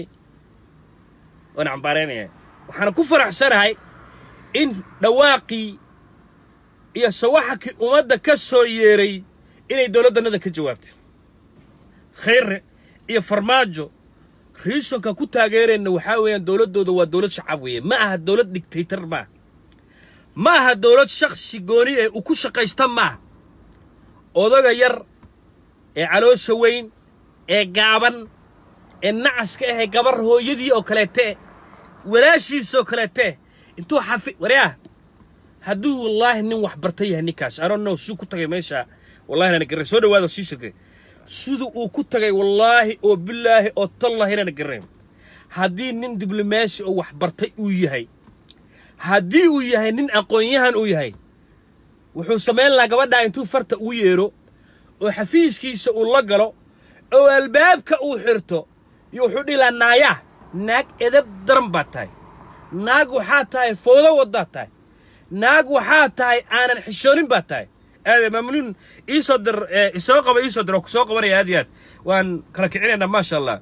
waan cambaaraynaya waxaana ku faraxsanahay in dhawaaqii iyo sawaxakii ummadda ka soo yeeray inay dowladdannada ka jawaabtay khayre iyo farmaajo riisonka ku taageereenna waxaa weeyaan dowladdooda waa dowlad shacab weeye ma aha dowlad digtaytar maaha ma aha dowlad shakhsi gooni ee u ku shaqaysta maaha odaga yar ee caloosha weyn ee gaaban ee nacaska ah ee gabar hooyadii oo kaleete walaashiisoo kaleete intuu xafi waryaa hadduu wallaahi nin wax barta yahay ninkaas anon know suu ku tagay meesha wallahi nana garray soo dhawaada sii shirkay siduu uu ku tagay wallaahi oo bilaahi oo tallahi nana garrayn haddii nin diblomaasi oo wax bartay uu yahay haddii uu yahay nin aqoon-yahan uu yahay wuxuu samayn lahaa gabadhaa intuu farta ugu yeero oo xafiiskiisa uu la galo oo albaabka uu xirto iyo wuxuu dhihi lahaa naayaa naag edab daran baad tahay naag waxaa tahay foodo waddaad tahay naag waxaa tahay aanan xishoonin baad tahay aad maamuluun iisoo dir isoo qaba iisoo dir oo ku soo qabanaya aad iyo aad waan kala kicinaynaa maasha allah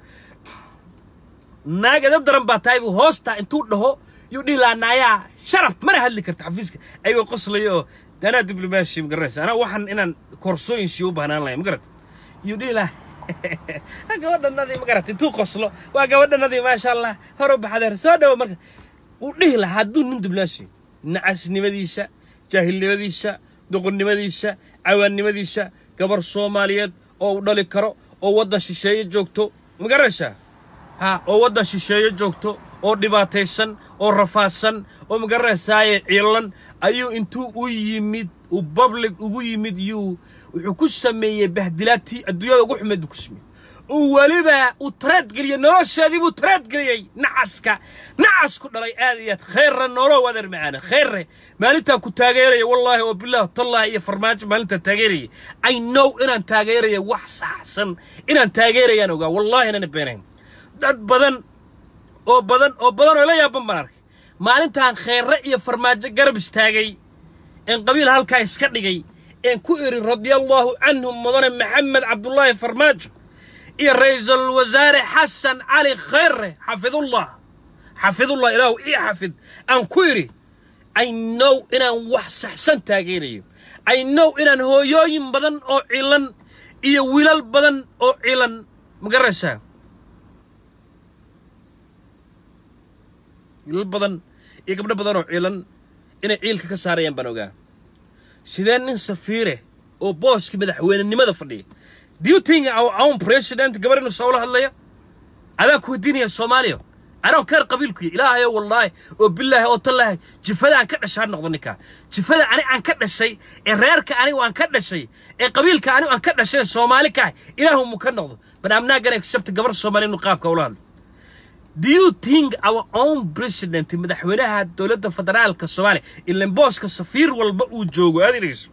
naag edab daran baad tahay buu hoostaa intuu dhaho yuu dhihi lahaa naayaa sharaf mana hadli karta xafiiska ayagoo qoslaya oo anaa diblomaasi ma garanaysa anaa waxaan inaan koorsooyin sii u baahnaan lahay ma garat yuu dhihi lahaa gabadhanadii ma garat intuu qoslo waa gabadhanadii maasha allah hor u baxadeer soo dhawo marka uu dhihi lahaa hadduu nin diblomaasi nacasnimadiisa jaahilnimadiisa doqonnimadiisa cawaannimadiisa gabar soomaaliyeed oo u dhali karo oo waddan shisheeye joogto ma garanaysaa ha oo waddan shisheeye joogto oo dhibaataysan oo rafaadsan oo ma garanaysaaye ciilan ayuu intuu u yimid uu public ugu yimid yuu wuxuu ku sameeyey bahdilaadtii adduunyada ugu xumeed buu ku sameeyey uu weliba uu taraadgeliyey nolosheedii buu taraadgeliyey nacaska nacasku dhalay aad iyo aad khayrra noolow adeer macaana khayrre maalintaan ku taageeraya wallaahi oo bilaah tallahi iyo farmaajo maalintaan taageerayay i know inaan taageeraya wax saxsan inaan taageerayaan ogaa wallaahi inaan beenayn dad badan oo badan oo badan oo la yaaban baan arkay maalintaan kheerre iyo farmaajo garab istaagay een qabiil halkaa iska dhigay een ku idhi radiallaahu canhum mudane maxamed cabdullaahi farmaajo iyo ra'iisul wasaare xasan cali kheyrre xafidullah xafidullah ilaahu ii xafid aan ku idhi i know inaan wax saxsan taageerayo i know inaan hooyooyin badan oo cilan iyo wiilal badan oo cilan ma garanaysaa wiilal badan iyo gabdho badan oo ciilan inay ciilka ka saarayaan baan ogaa sidee nin safiire oo booska madaxweynenimada fadhiya do you think our own president gabar inuu sawla hadlaya adaan ku weydiinaya soomaaliya anoo keer qabiilkuya ilaahayo wallaahi oo bilaahi oo tallaahi jifada aan ka dhashay ha noqdo ninkaa jifada ani aan ka dhashay ee reerka anigu aan ka dhashay ee qabiilka anigu aan ka dhashay ee soomaali ka ah ilaahu mu ka noqdo but I'm not gonna accept gabar soomaali inuu qaabka ula hadlo do you think our own president madaxweynaha dowladda federaalka soomaaliya ilan booska safiir walba uu joogo aad idhegeyso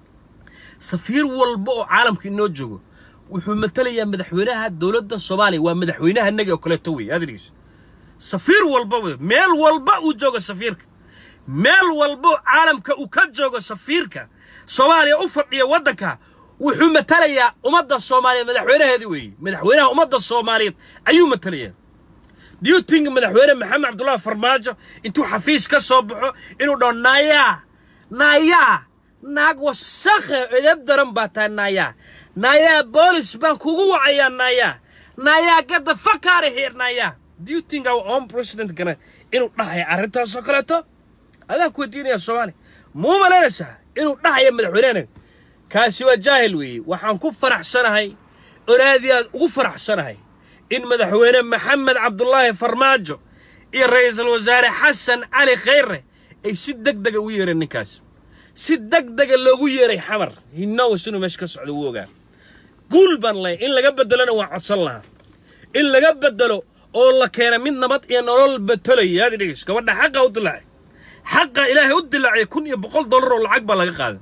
safiir walba oo caalamka inoo joogo wuxuu matalayaa madaxweynaha dowladda soomaaliya waa madaxweynaha naga oo kaleeto wey aad idhegeyso safiir walba wey meel walba uu joogo safiirka meel walba oo caalamka uu ka joogo safiirka soomaaliya u fadhiya waddanka wuxuu matalayaa ummadda soomaaliyeed madaxweynaheedii weeye madaxweynaha ummadda soomaaliyeed ayuu matalayaa do you think madaxweyne maxamed cabdullaahi farmaajo intuu xafiis ka soo baxo inuu dhaho naayaa naayaa naag wasakhe edab daran baa tahay naayaa naayaa boolis baan kugu wacayaa naayaa naayaa gadda fakaara heer naayaa do you think our own president gana inuu dhahaya arrintaasoo kaleeto adaan ku weydiinaya soomaaliya muu malaynaysaa inuu dhahaya madaxweynehena kaasi waa jaahil weeye waxaan ku faraxsanahay oraadii aad ugu faraxsanahay in madaxweyne maxamed cabdulaahi farmaajo iyo ra'iisul wasaare xasan cali khayre ay si deg dega ugu yeereen ninkaas si deg dega loogu yeeray xamar hinnows inuu meesha ka socdo wuu ogaa guul baan leh in laga beddelona waa codsan lahaa in laga beddelo oo la keena mid nabad iyo nolol betelaya aad idhegeys gabadha xaqa u dilaacay xaqa ilaahay u dilaacay kun iyo boqol dollar oo lacag baa laga qaaday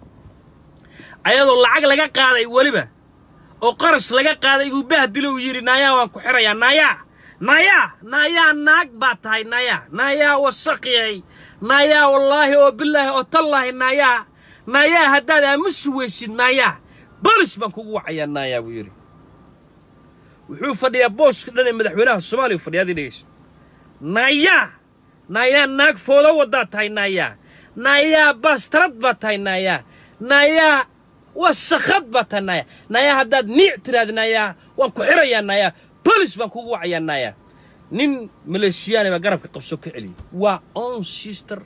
ayadoo lacag laga qaaday weliba oo qaras laga qaaday buu bahdilo uu yidhi naayaa waan ku xirayaa naayaa naayaa naayaa naag baa tahay naayaa naayaa wasaqiyay naayaa wallaahi oo bilaahi oo tallaahi naayaa naayaa haddaad aamusi weysid naayaa bolis baan kugu wacayaa naayaa buu yidhi wuxuu fadhiyaa booska dhan ee madaxweynaha soomaaliya fadhiya adii dhegeysa naayaa naayaa naag foodo waddaa tahay naayaa naayaa baastarad baa tahay naayaa naayaa wasakhad baa tahay naayaa naayaa haddaad niic tiraahda naayaa waan ku xirayaa naayaa bolis baan kugu wacayaa naayaa nin maleeshiyaani baa garabka qabso ka celiyay waa own sister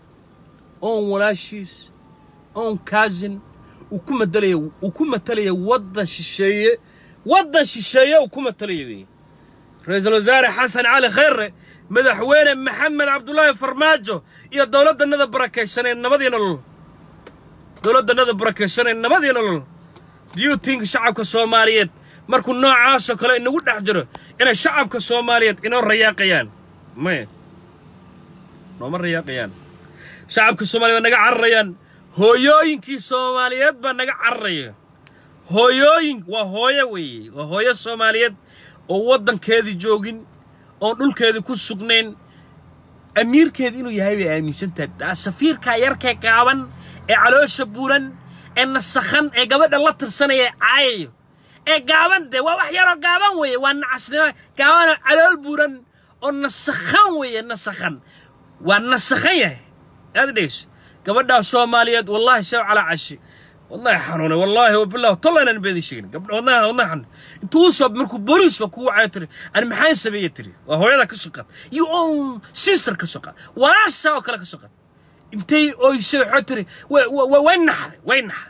own walaashiis own cousin uu ku matalaya uu ku matalaya waddan shisheeye waddan shisheeye uu ku matalaya weeye ra-iisul wasaare xasan cali khayre madaxweyne maxamed cabdulaahi farmaajo iyo dowladdanada barakaysaneed nabadii nolol dowladdanada barakaysaneed nabadii nolol do you think shacabka soomaaliyeed markuu noocaasoo kale inagu dhex jiro inay shacabka soomaaliyeed inoo rayaaqayaan maya nooma rayaaqayaan shacabka soomaaliyeed waa naga cararayaan hooyooyinkii soomaaliyeed baa naga cararaya hooyooyin waa hooyo weeye waa hooyo soomaaliyeed oo waddankeedii joogin oon dhulkeedii ku sugnayn amiirkeeda inuu yahay bay aaminsan tahay safiirkaa yarkee gaaban ee caloosha buuran ee nasakhan ee gabadha la tirsanaya ee caayayo ee gaaban dee waa wax yaroo gaaban weeye waa nacasnimo gaabanoo calool buuran oo nasakhan weeye nasakhan waa nasakhan yahay aad dhegeyso gabadhaa soomaaliyeed wallaahi sew calaa cashi wallahi xanuunay wallaahi wabilah tollaynan beedi sheegin gabdha wadnaha wadnaha xanuun intuu soo markuu booliisba kugu wacayo tiri ani maxaan sameeye tiri waa hooyada ka soo qaad you own sister ka soo qaad walaasha oo kale ka soo qaad intay oysay waxaa tiri way naxday way naxday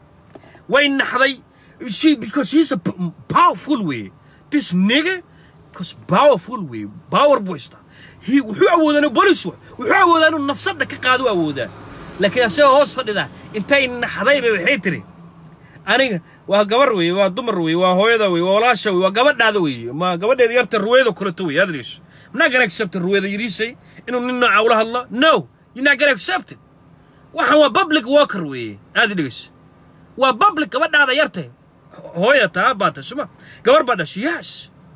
way naxday she because he's a powerful way this nigga because powerful way power boysta he wuxuu awoodaa inuu bolis wuxuu awoodaa inuu nafsadda ka qaado awoodaa laakiin asagoo hoos fadhida intay naxdayba waxay tiri aniga waa gabar weeye waa dumar weeye waa hooyada weeye waa walaasha weeye waa gabadhaada weeye ma gabadheeda yarta ruweedo kaleto weeye adriis I'm not gonna accept ruweeda yiriisay inuu nin nooca ula hadlo no you're not gonna accept it waxaan waa public worker weeye aad dhegeyso waa public gabadhaada yartay hooya taa baata suma gabar baa dhashay yes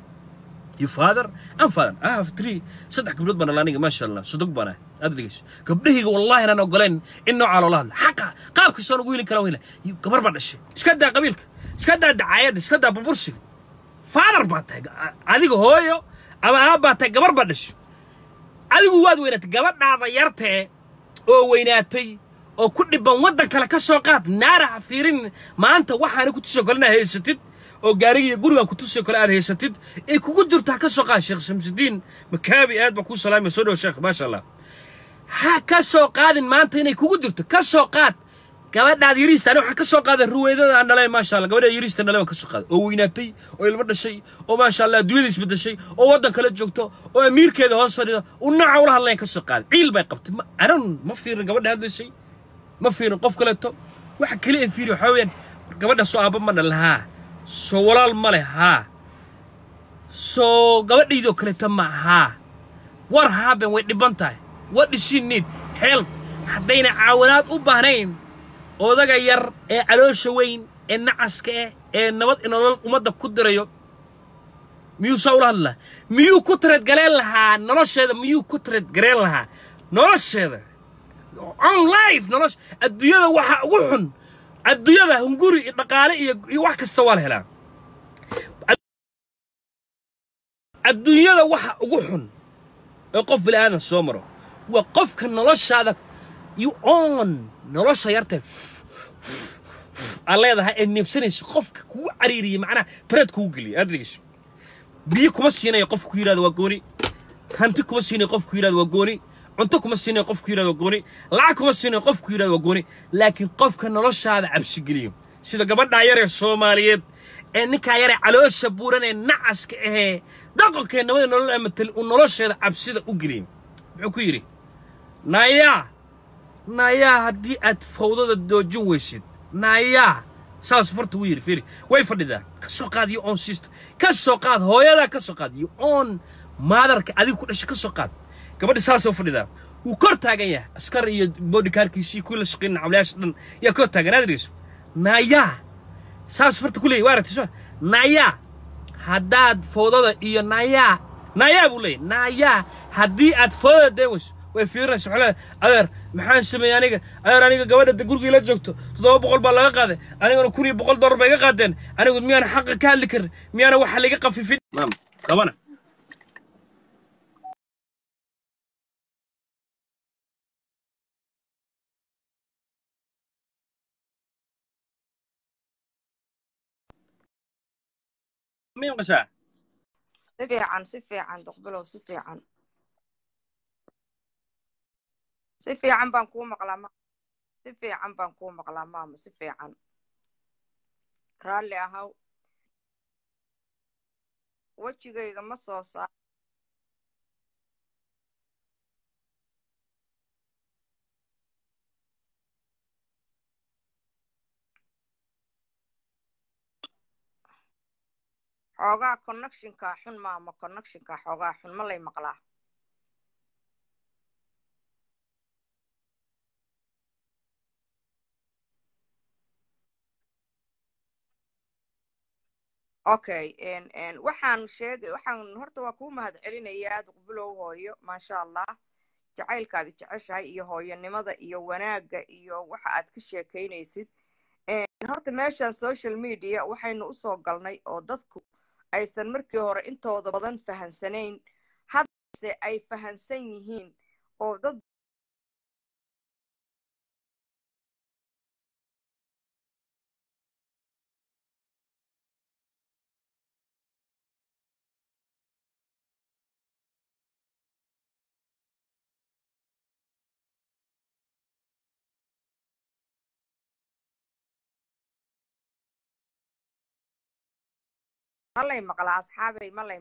you father I'm father I have three saddex gabdhood baan dhalay aniga maasha allah sodog baan ahay aad dhegeyso gabdhahayga wallaahi inaan ogoleen in noocaa loola hadla xaqa qaabkiisa aan ugu heli kara weyla gabar baa dhashay iska daa qabiilka iska daa dacaayadda iska daa burbursiga father baa tahay adiga hooyo ama aab baa tahay gabar baa dhashay adigu waad weynaatay gabadhaada yartee oo weynaatay oo ku dhibban waddan kale ka soo qaad naaraha fiirin maanta waxaana ku tusoo kale inaad haysatid oo gaariga iyo gurigan ku tusoo kale aad haysatid ee kugu jirtaa ka soo qaad sheekh shamsudiin makaabi aad baa kuu salaamaya soo dhow sheekh maasha allah ha ka soo qaadin maanta inay kugu jirto ka soo qaad gabadhaad yariista ani waxaan ka soo qaaday ruweydada aan dhalay maasha allah gabadhaad yariista dhalay baan ka soo qaaday oo weynaatay oo ilmo dhashay oo maasha allah adduunyada isbedeshay oo waddan kala joogto oo amiirkeeda hoos fadhida u naca ula hadlayan ka soo qaaday ciil bay qabtay ma anan ma fiirin gabadha hadlaysay ma fiirin qof kaleeto waxa kaliya fiiri waxaa weeyaan war gabadha soo aabba ma dhalin haa soo walaal ma leh haa soo gabadhaydoo kaleeto ma haa war haaben way dhiban tahay what does she need help haddayna caawinaad u baahnayn odaga yar ee caloosha weyn ee nacaska ah ee nabad inolol ummadda ku dirayo miyuu saa ula hadlaa miyuu ku tareedgaleen lahaa nolosheeda miyuu ku tareedgareen lahaa nolosheeda on life nolosha adduunyada waxa ugu xun adduunyada hunguri iyo dhaqaale iyo iyo wax kasta waa la helaa adduunyada waxa ugu xun ee qof bini aadan soo maro waa qofka noloshaada you on nolosha yarta aad leedahay ee neebsanaysa qofka kugu cariiriya macnaha tareed kugu geliya aad dhegeyso biyo kuma siinayo qofka ku yidhahdo waa gooni hanti kuma siinayo qofka ku yidhahdo waa gooni cunto kuma siinayo qofka ku yidhahdo waa gooni lacag kuma siinayo qofka ku yidhahdo waa gooni laakiin qofka noloshaada cabsi geliyo sida gabadhaa yar ee soomaaliyeed ee ninkaa yaree caloosha buuran ee nacaska ahee dhaqankee nabada nolol amatal uu nolosheeda cabsida u geliyay muxuu ku yidhi naayaa naayaa haddii aad fawdada doojin weysid naayaa saas farta uu yidhi fiiri way fadhidaa ka soo qaad iyo oon siista ka soo qaad hooyadaa ka soo qaad iyo oon maadarka adiga ku dhashay ka soo qaad gabadha saasoo fadhidaa wuu kor taagan yahay askar iyo boodhikaarkiisii kuwii la shaqeyn nacamlayaasha dhan yaa kor taagan aad dhegeyso naayaa saas farta ku leeyahy waa aragtay soo naayaa haddaad fawdada iyo naayaa naayaa buu leeyahy naayaa haddii aad fawdada deen weyso way fiirinaysa waxaa leedahay adeer maxaan sameeyey aniga adeer aniga gabadha da gurigii la joogto toddoba boqol baa laga qaaday anigana kun iyo boqol dollar bay iga qaadeen anigu miyaana xaqa ka hadli karin miyaana waxa laga qafifin maam qabana miyan qashaa si fiican si fiican duqbilow si fiican si fiican baan kuu maqlaa ma si fiican baan kuu maqlaa maama si fiican raalli ahaw wejigayga ma soo saar xoogaa connectionkaa xun maama connectionkaa xoogaa xun ma lay maqlaa okay waxaan sheegay waxaan horta waa kuu mahad celinayaa duqbilow hooyo maasha allah jacaylkaadi jeceshahay iyo hooyanimada iyo wanaagga iyo waxa aad ka sheekaynaysid horta meeshan social media waxaynu usoo galnay oo dadku aysan markii hore intooda badan fahansanayn haddase ay fahansan yihiin oo dad malay maqlaa asxaabay malay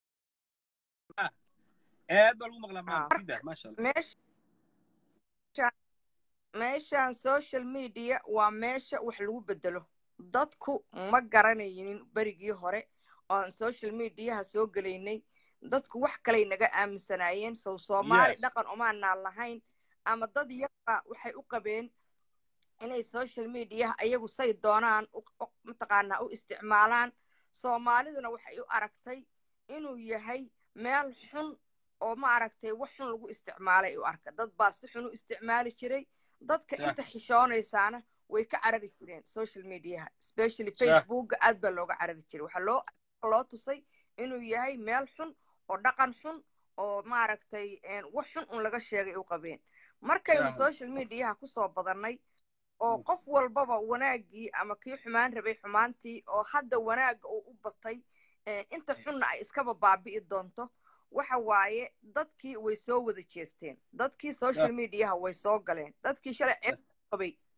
aad baa lagu maqlaa maam sida maasha allah meesha meeshan social media waa meesha wax lagu bedelo dadku ma garanaynin berigii hore oan social mediaha soo gelaynay dadku wax kalay naga aaminsanaayeen sow soomaali Yes. dhaqan umaanaan lahayn ama dad yarba waxay u qabeen inay social mediaha ayagu say doonaan u- u- mataqaanaa u isticmaalaan soomaaliduna waxay u aragtay inuu yahay meel xun oo ma aragtay wax xun lagu isticmaalay u arka dad baa si xun u isticmaali jiray dadka Sax. inta xishoonaysaana way ka carari jireen social mediaha especially Sax. facebooka aad baa looga carari jiray waxaa loo loo tusay inuu yahay meel xun oo dhaqan xun oo maaragtay een, wax xun un laga sheegay u qabeen markaynu Sax. social mediaha kusoo badannay oo qof walbaba wanaaggii ama kii xumaan rabay xumaantii oo hadda wanaagga uu u batay eh, inta xunna ay iskaba baabi'i doonto waxa waaye dadkii way soo wada jeesteen dadkii social Yeah. mediaha way soo galeen dadkii shalay ceeb qabay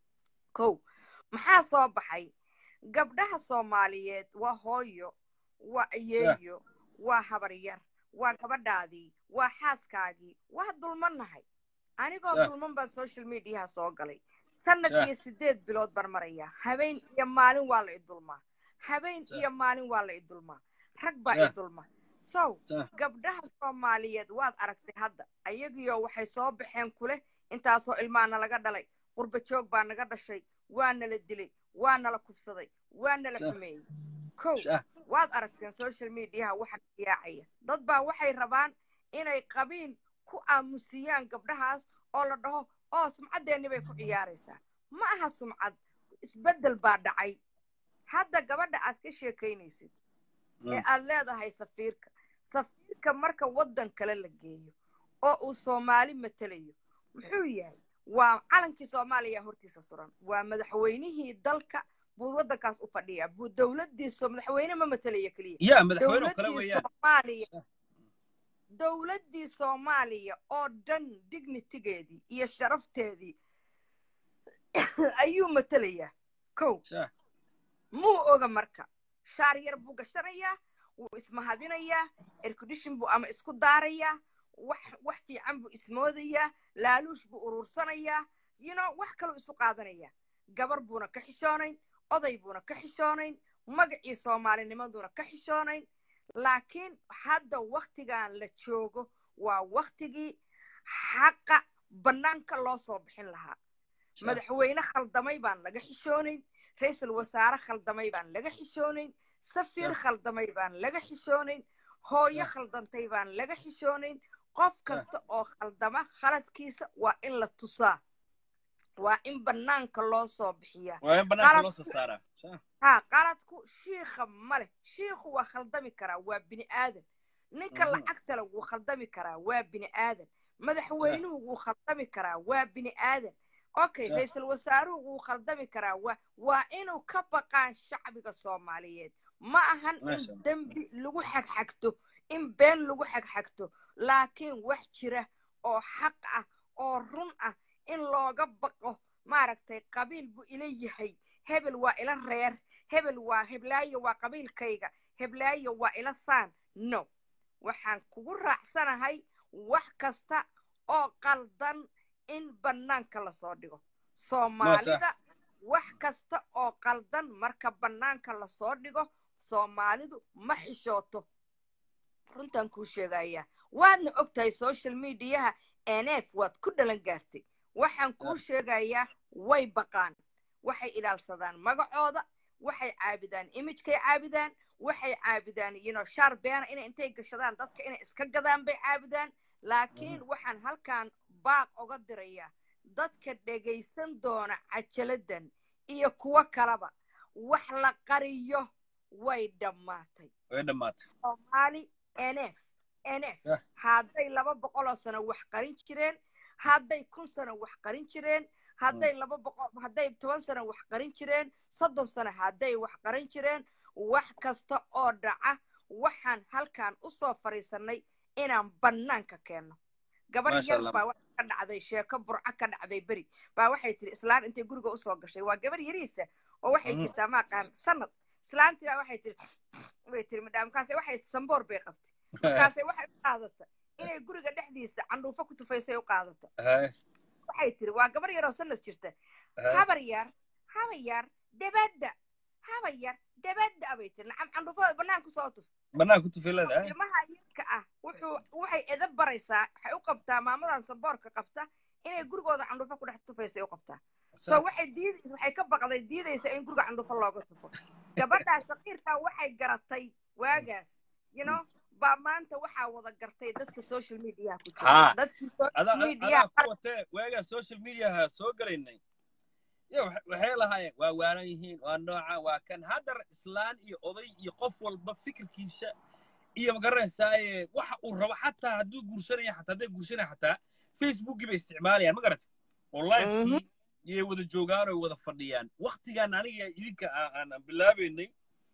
kow maxaa soo baxay gabdhaha soomaaliyeed waa hooyo waa ayeeyo waa habaryar waa gabadhaadii waa xaaskaagii waa dulmannahay anigoo Sah. dulman baan social mediaha soo galay sanad Sah. iyo sideed bilood baan marayaa habeen iyo maalin waa la idulmaa habeen Sah. iyo maalin waa la idulmaa rag baa Sah. idulma sow Sah. gabdhaha soomaaliyeed waad aragtay hadda ayagiyo waxay soo baxeen kuleh intaasoo ilmaana laga dhalay qurba joog baa naga dhashay waa nala dilay waa nala kufsaday waa nala Sah. xumeeyey kow Sah. waad aragteen social mediaha waxa yaacaya dad baa waxay rabaan inay qabiil ku aamusiyaan gabdhahaas oo la dhaho oo sumcaddeennii bay ku ciyaaraysaa ma aha sumcad isbeddel baa dhacay hadda gabadha aad ka sheekaynaysid ee Mm. aad leedahay safiirka safiirka marka waddan kale la geeyo oo uu soomaali matelayo muxuu yahay waa calankii soomaaliya hortiisa suran waa madaxweynihii dalka buu waddankaas u fadhiyaa buu dowladdiisa madaxweyne ma matalaya keliya ya madaxweyne oo kale dowladdii weeyaan soomaaliya Sah. dowladdii soomaaliya oo dhan dignitigeedii iyo sharafteedii ayuu matelayaa kow Sah. muu oga marka shaar yar buu gashanayaa wuu ismahadinayaa erkudishin buu ama isku daarayaa wax wax fiican buu ismoodayaa laaluush buu uruursanayaa you know wax kaluu isu qaadanayaa gabar buuna ka xishoonayn oday buuna ka xishoonayn magacii soomaalinimaduuna ka xishoonayn laakiin hadda waktigan la joogo waa waktigii xaqa bannaanka loo soo bixin lahaa Sah. madaxweyne khaldamay baan laga xishoonayn ra-iisul wasaare khaldamay baan laga xishoonayn safiir Sah. khaldamay baan laga xishoonayn hooyo Sah. khaldantay baan laga xishoonayn qof kasta oo khaldama khaladkiisa waa in la tusaa waa in bannaanka loo soo bixiyaa waa in banaanka qalad- loo soo saaraa Sah. haa qaladku shiikha ma leh shiikhu waa khaldami karaa waa bini aadan ninka Mhm. lacagta leh wuu khaldami karaa waa bini aadan madaxweynuhu wuu khaldami karaa waa bini aadan okay Sah. ra-iisul wasaaruhu wuu khaldami karaa waa waa inuu ka baqaan shacbiga soomaaliyeed ma ahan in Masha Allah. dembi lagu xagxagto in been lagu xagxagto laakiin wax jira oo xaq ah oo run ah in looga baqo maaragtay qabiil buu ila yahay hebel waa ila reer hebel waa heblaayo waa qabiilkayga heblaayo waa ila saan no waxaan kugu raacsanahay wax kasta oo qaldan in bannaanka lasoo dhigo soomaalida wax kasta oo qaldan marka bannaanka lasoo dhigo soomaalidu ma xishooto runtaan kuu sheegayaa waadna og tahay social mediaha nf waad ku dhalan gaartay waxaan kuu sheegayaa way baqaan waxay ilaalsadaan magacooda waxay caabidaan imijkay caabidaan waxay caabidaan yino shaar beena inay intay gashadaan dadka inay iska gadaan bay caabidaan laakiin waxaan halkan baaq oga dirayaa dadka dhegaysan doona cajaladdan iyo kuwo kaleba wax la qariyo way dhammaatay way dhammaatay soomaali nf nf Yah. hadday laba boqoloo sano wax qarin jireen hadday kun sano wax qarin jireen hadday laba boqol hadday toban sano wax qarin jireen soddon sano hadday wax qarin jireen wax kasta oo dhaca waxaan halkan usoo fadhiisanay inaan bannaanka keenno gabar Masha yar Allah. baa waxa ka dhacday sheeko burco ka dhacday beri baa waxay tiri islaan intay guriga usoo gashay waa gabar yariisa oo waxay Mhm. jirtaa maaqaan sanad islaantii baa waxay tiri way tiri madhaam markaase waxay samboor bay qabtay markaase waxay u qaadata inay guriga dhexdiisa candhuufo ku tufaysay u qaadata Hay, waxay tiri waa gabar yaroo sanad jirta hay. habar yar habar yar debadda habar yar debadda bay tiri nacam candhuufada bannaan kusoo tuf banaanka ku tufilada hay. ilmaha yarka ah wuxuu waxay edab baraysaa waxay u qabtaa maamadan samboorka qabta inay gurigooda candhuufo ku dhex tufaysay u qabtaa so waxay diid waxay ka baqday diidaysa in guriga candhuufo looga tufo gabadhaas shaqiirkaa waxay garatay waagaas you know baa maanta waxaa wada gartay dadka social mediaha ku Haa. jira dadkii social adaa mediaha adaa ku watee waagaa social mediaha soo galaynay ya wax- waxay lahaayeen waa waalan yihiin waa nooca waa kan haddar islaan iyo oday iyo qof walba fikirkiisa iyo magaranaysaa waxa uu rabo xataa hadduu guursanaya xataa hadday guursanaya xataa facebookii bay isticmaalayaan ma garat oo livekii iyay wada joogaan oo wada fadhiyaan waktigaan aniga idinka aa- aan aan bilaabaynay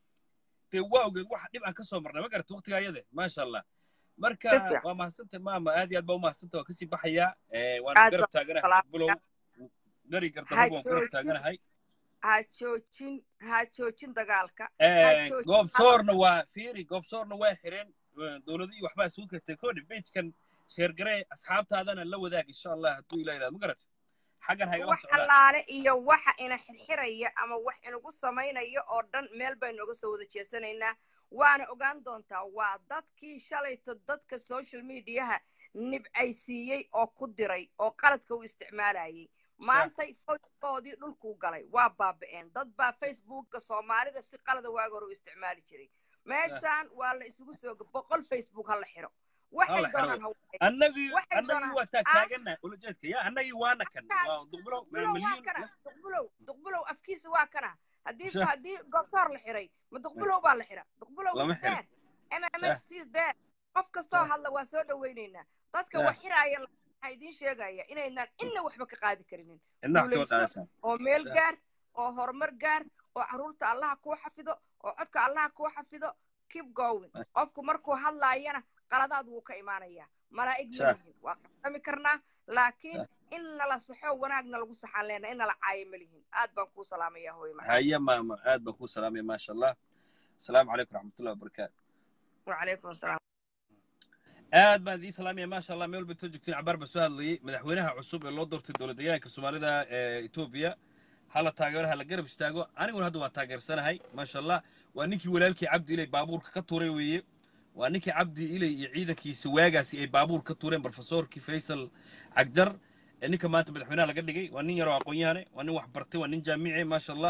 dee waa ogeed waxa dhib aan ka soo marnay ma garat waktigaa iyade maasha allah marka Si fiican. waa mahadsantay maama aad iyo aad baa u mahadsantay waa kasii baxayaa Eh, waana Aad garab baa taaganahay salaam. bulow gari gardarraba waan garab Hajoojin. taaganahay ha joojin ha joojin dagaalka ha joojin goobsoorna waa fiiri goobsoorna waa xireen dowladihii waxbaa isugu kartay kodhi bejkan sheergaree asxaabtaadana la wadaag insha allah hadduu ilaa ilaad ma garata xaggan hagala wax socdaa allaale iyo waxa ina xirxiraya ama wax inagu samaynaya oo dhan meel baynu uga soo wada jeesanaynaa waana ogaan doontaa waa dadkii shalayto dadka social mediaha nibcaysiiyey oo ku diray oo qaladka u isticmaalayay maantay facebookoodii dhulkuu galay waa baaba'een dad baa facebooka soomaalida si qalada waaga hore u isticmaali jiray meeshaan waa la isugu soo boqol facebook ha la xiro waxay Hala xiro. doonaan ha annagii waxay annagii doonaan- waa taagtaagana ulajeedka ya annagii waana kan Halkaas. waa duqbulow duqbulow waa malyiin kana duqbulow duqbulow afkiisa waa kana haddii Sure. haddii goobtoor la xiray ma duqbulow baa la xira duqbulow Lama is xiro. there mms is there qof kastoo Sure. hadla waa soo dhawaynaynaa dadka Sure. wax xiraaya waxaa idiin sheegaya inaynaan inna waxba ka qaadi karinin inna wax ka guulayso. qaadaysaa oo meel Sure. gaar oo horumar gaar oo carruurta allaha kuu xafido oo codka allaha kuu xafido keep going Right. qofku markuu hadlaayana qaladaad wuu ka imaanayaa malaa'ig Sure. ma lihin waa qasami karnaa laakiin Sure. in nala saxo wanaagna lagu saxaan leena in nala caayo ma lihin aad baan kuu salaamaya hooyo macaan haya maama aad baan kuu salaamaya maasha allah asalaamu calaykum raxmatullahi wabarakaatu wacalaykum asalaam aad baan idiin salaamaya maasha allah meel walba too joogtiin cabaar baa soo hadlayay madaxweynaha cusub ee loo doortay dowlad deegaanka soomaalida ee etoobiya hala taageero hala garab istaago aniguna hadda waan taageersanahay maasha allah waa ninkii walaalkii cabdi ilay baabuurka ka tuuray weeye waa ninkii cabdi ilay iyo ciidankiisa waagaasi ay baabuur ka tuureen brofesorkii faysal cagdar ee ninka maanta madaxweynaha laga dhigay waa nin yaroo aqoon-yahane waa nin wax bartay waa nin jaamici maasha allah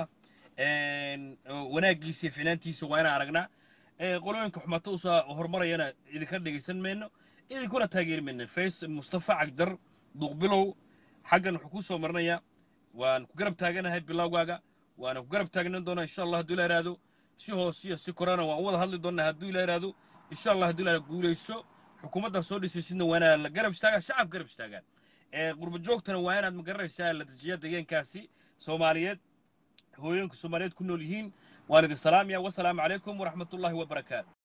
wanaagiisa iyo finaantiisa waa inaan aragnaa ee qolooyinka xumaato usoo horumarayana idinka dhegaysan mayno idinkuna taageeri mayno fays mustafa cagdar duqbilow xaggan wuxuu kuu soo marinayaa waan ku garab taaganahay bilowgaaga waana ku garab taagnan doonaa insha allah hadduu ila iraado si hoos iyo si korana waan u wada hadli doonaa hadduu ila iraado insha allah hadduu ila guulayso xukuumadda soo dhisaysidna waa inaa la garab istaagaa shacab garab istaagaan ee qurba joogtana waa inaad magaranaysaa la dejiyaa deegaankaasi soomaaliyeed hooyooyinka soomaaliyeed ku nool yihiin waan idin salaamaya wasalaamu calaykum waraxmatullaahi wabarakaatu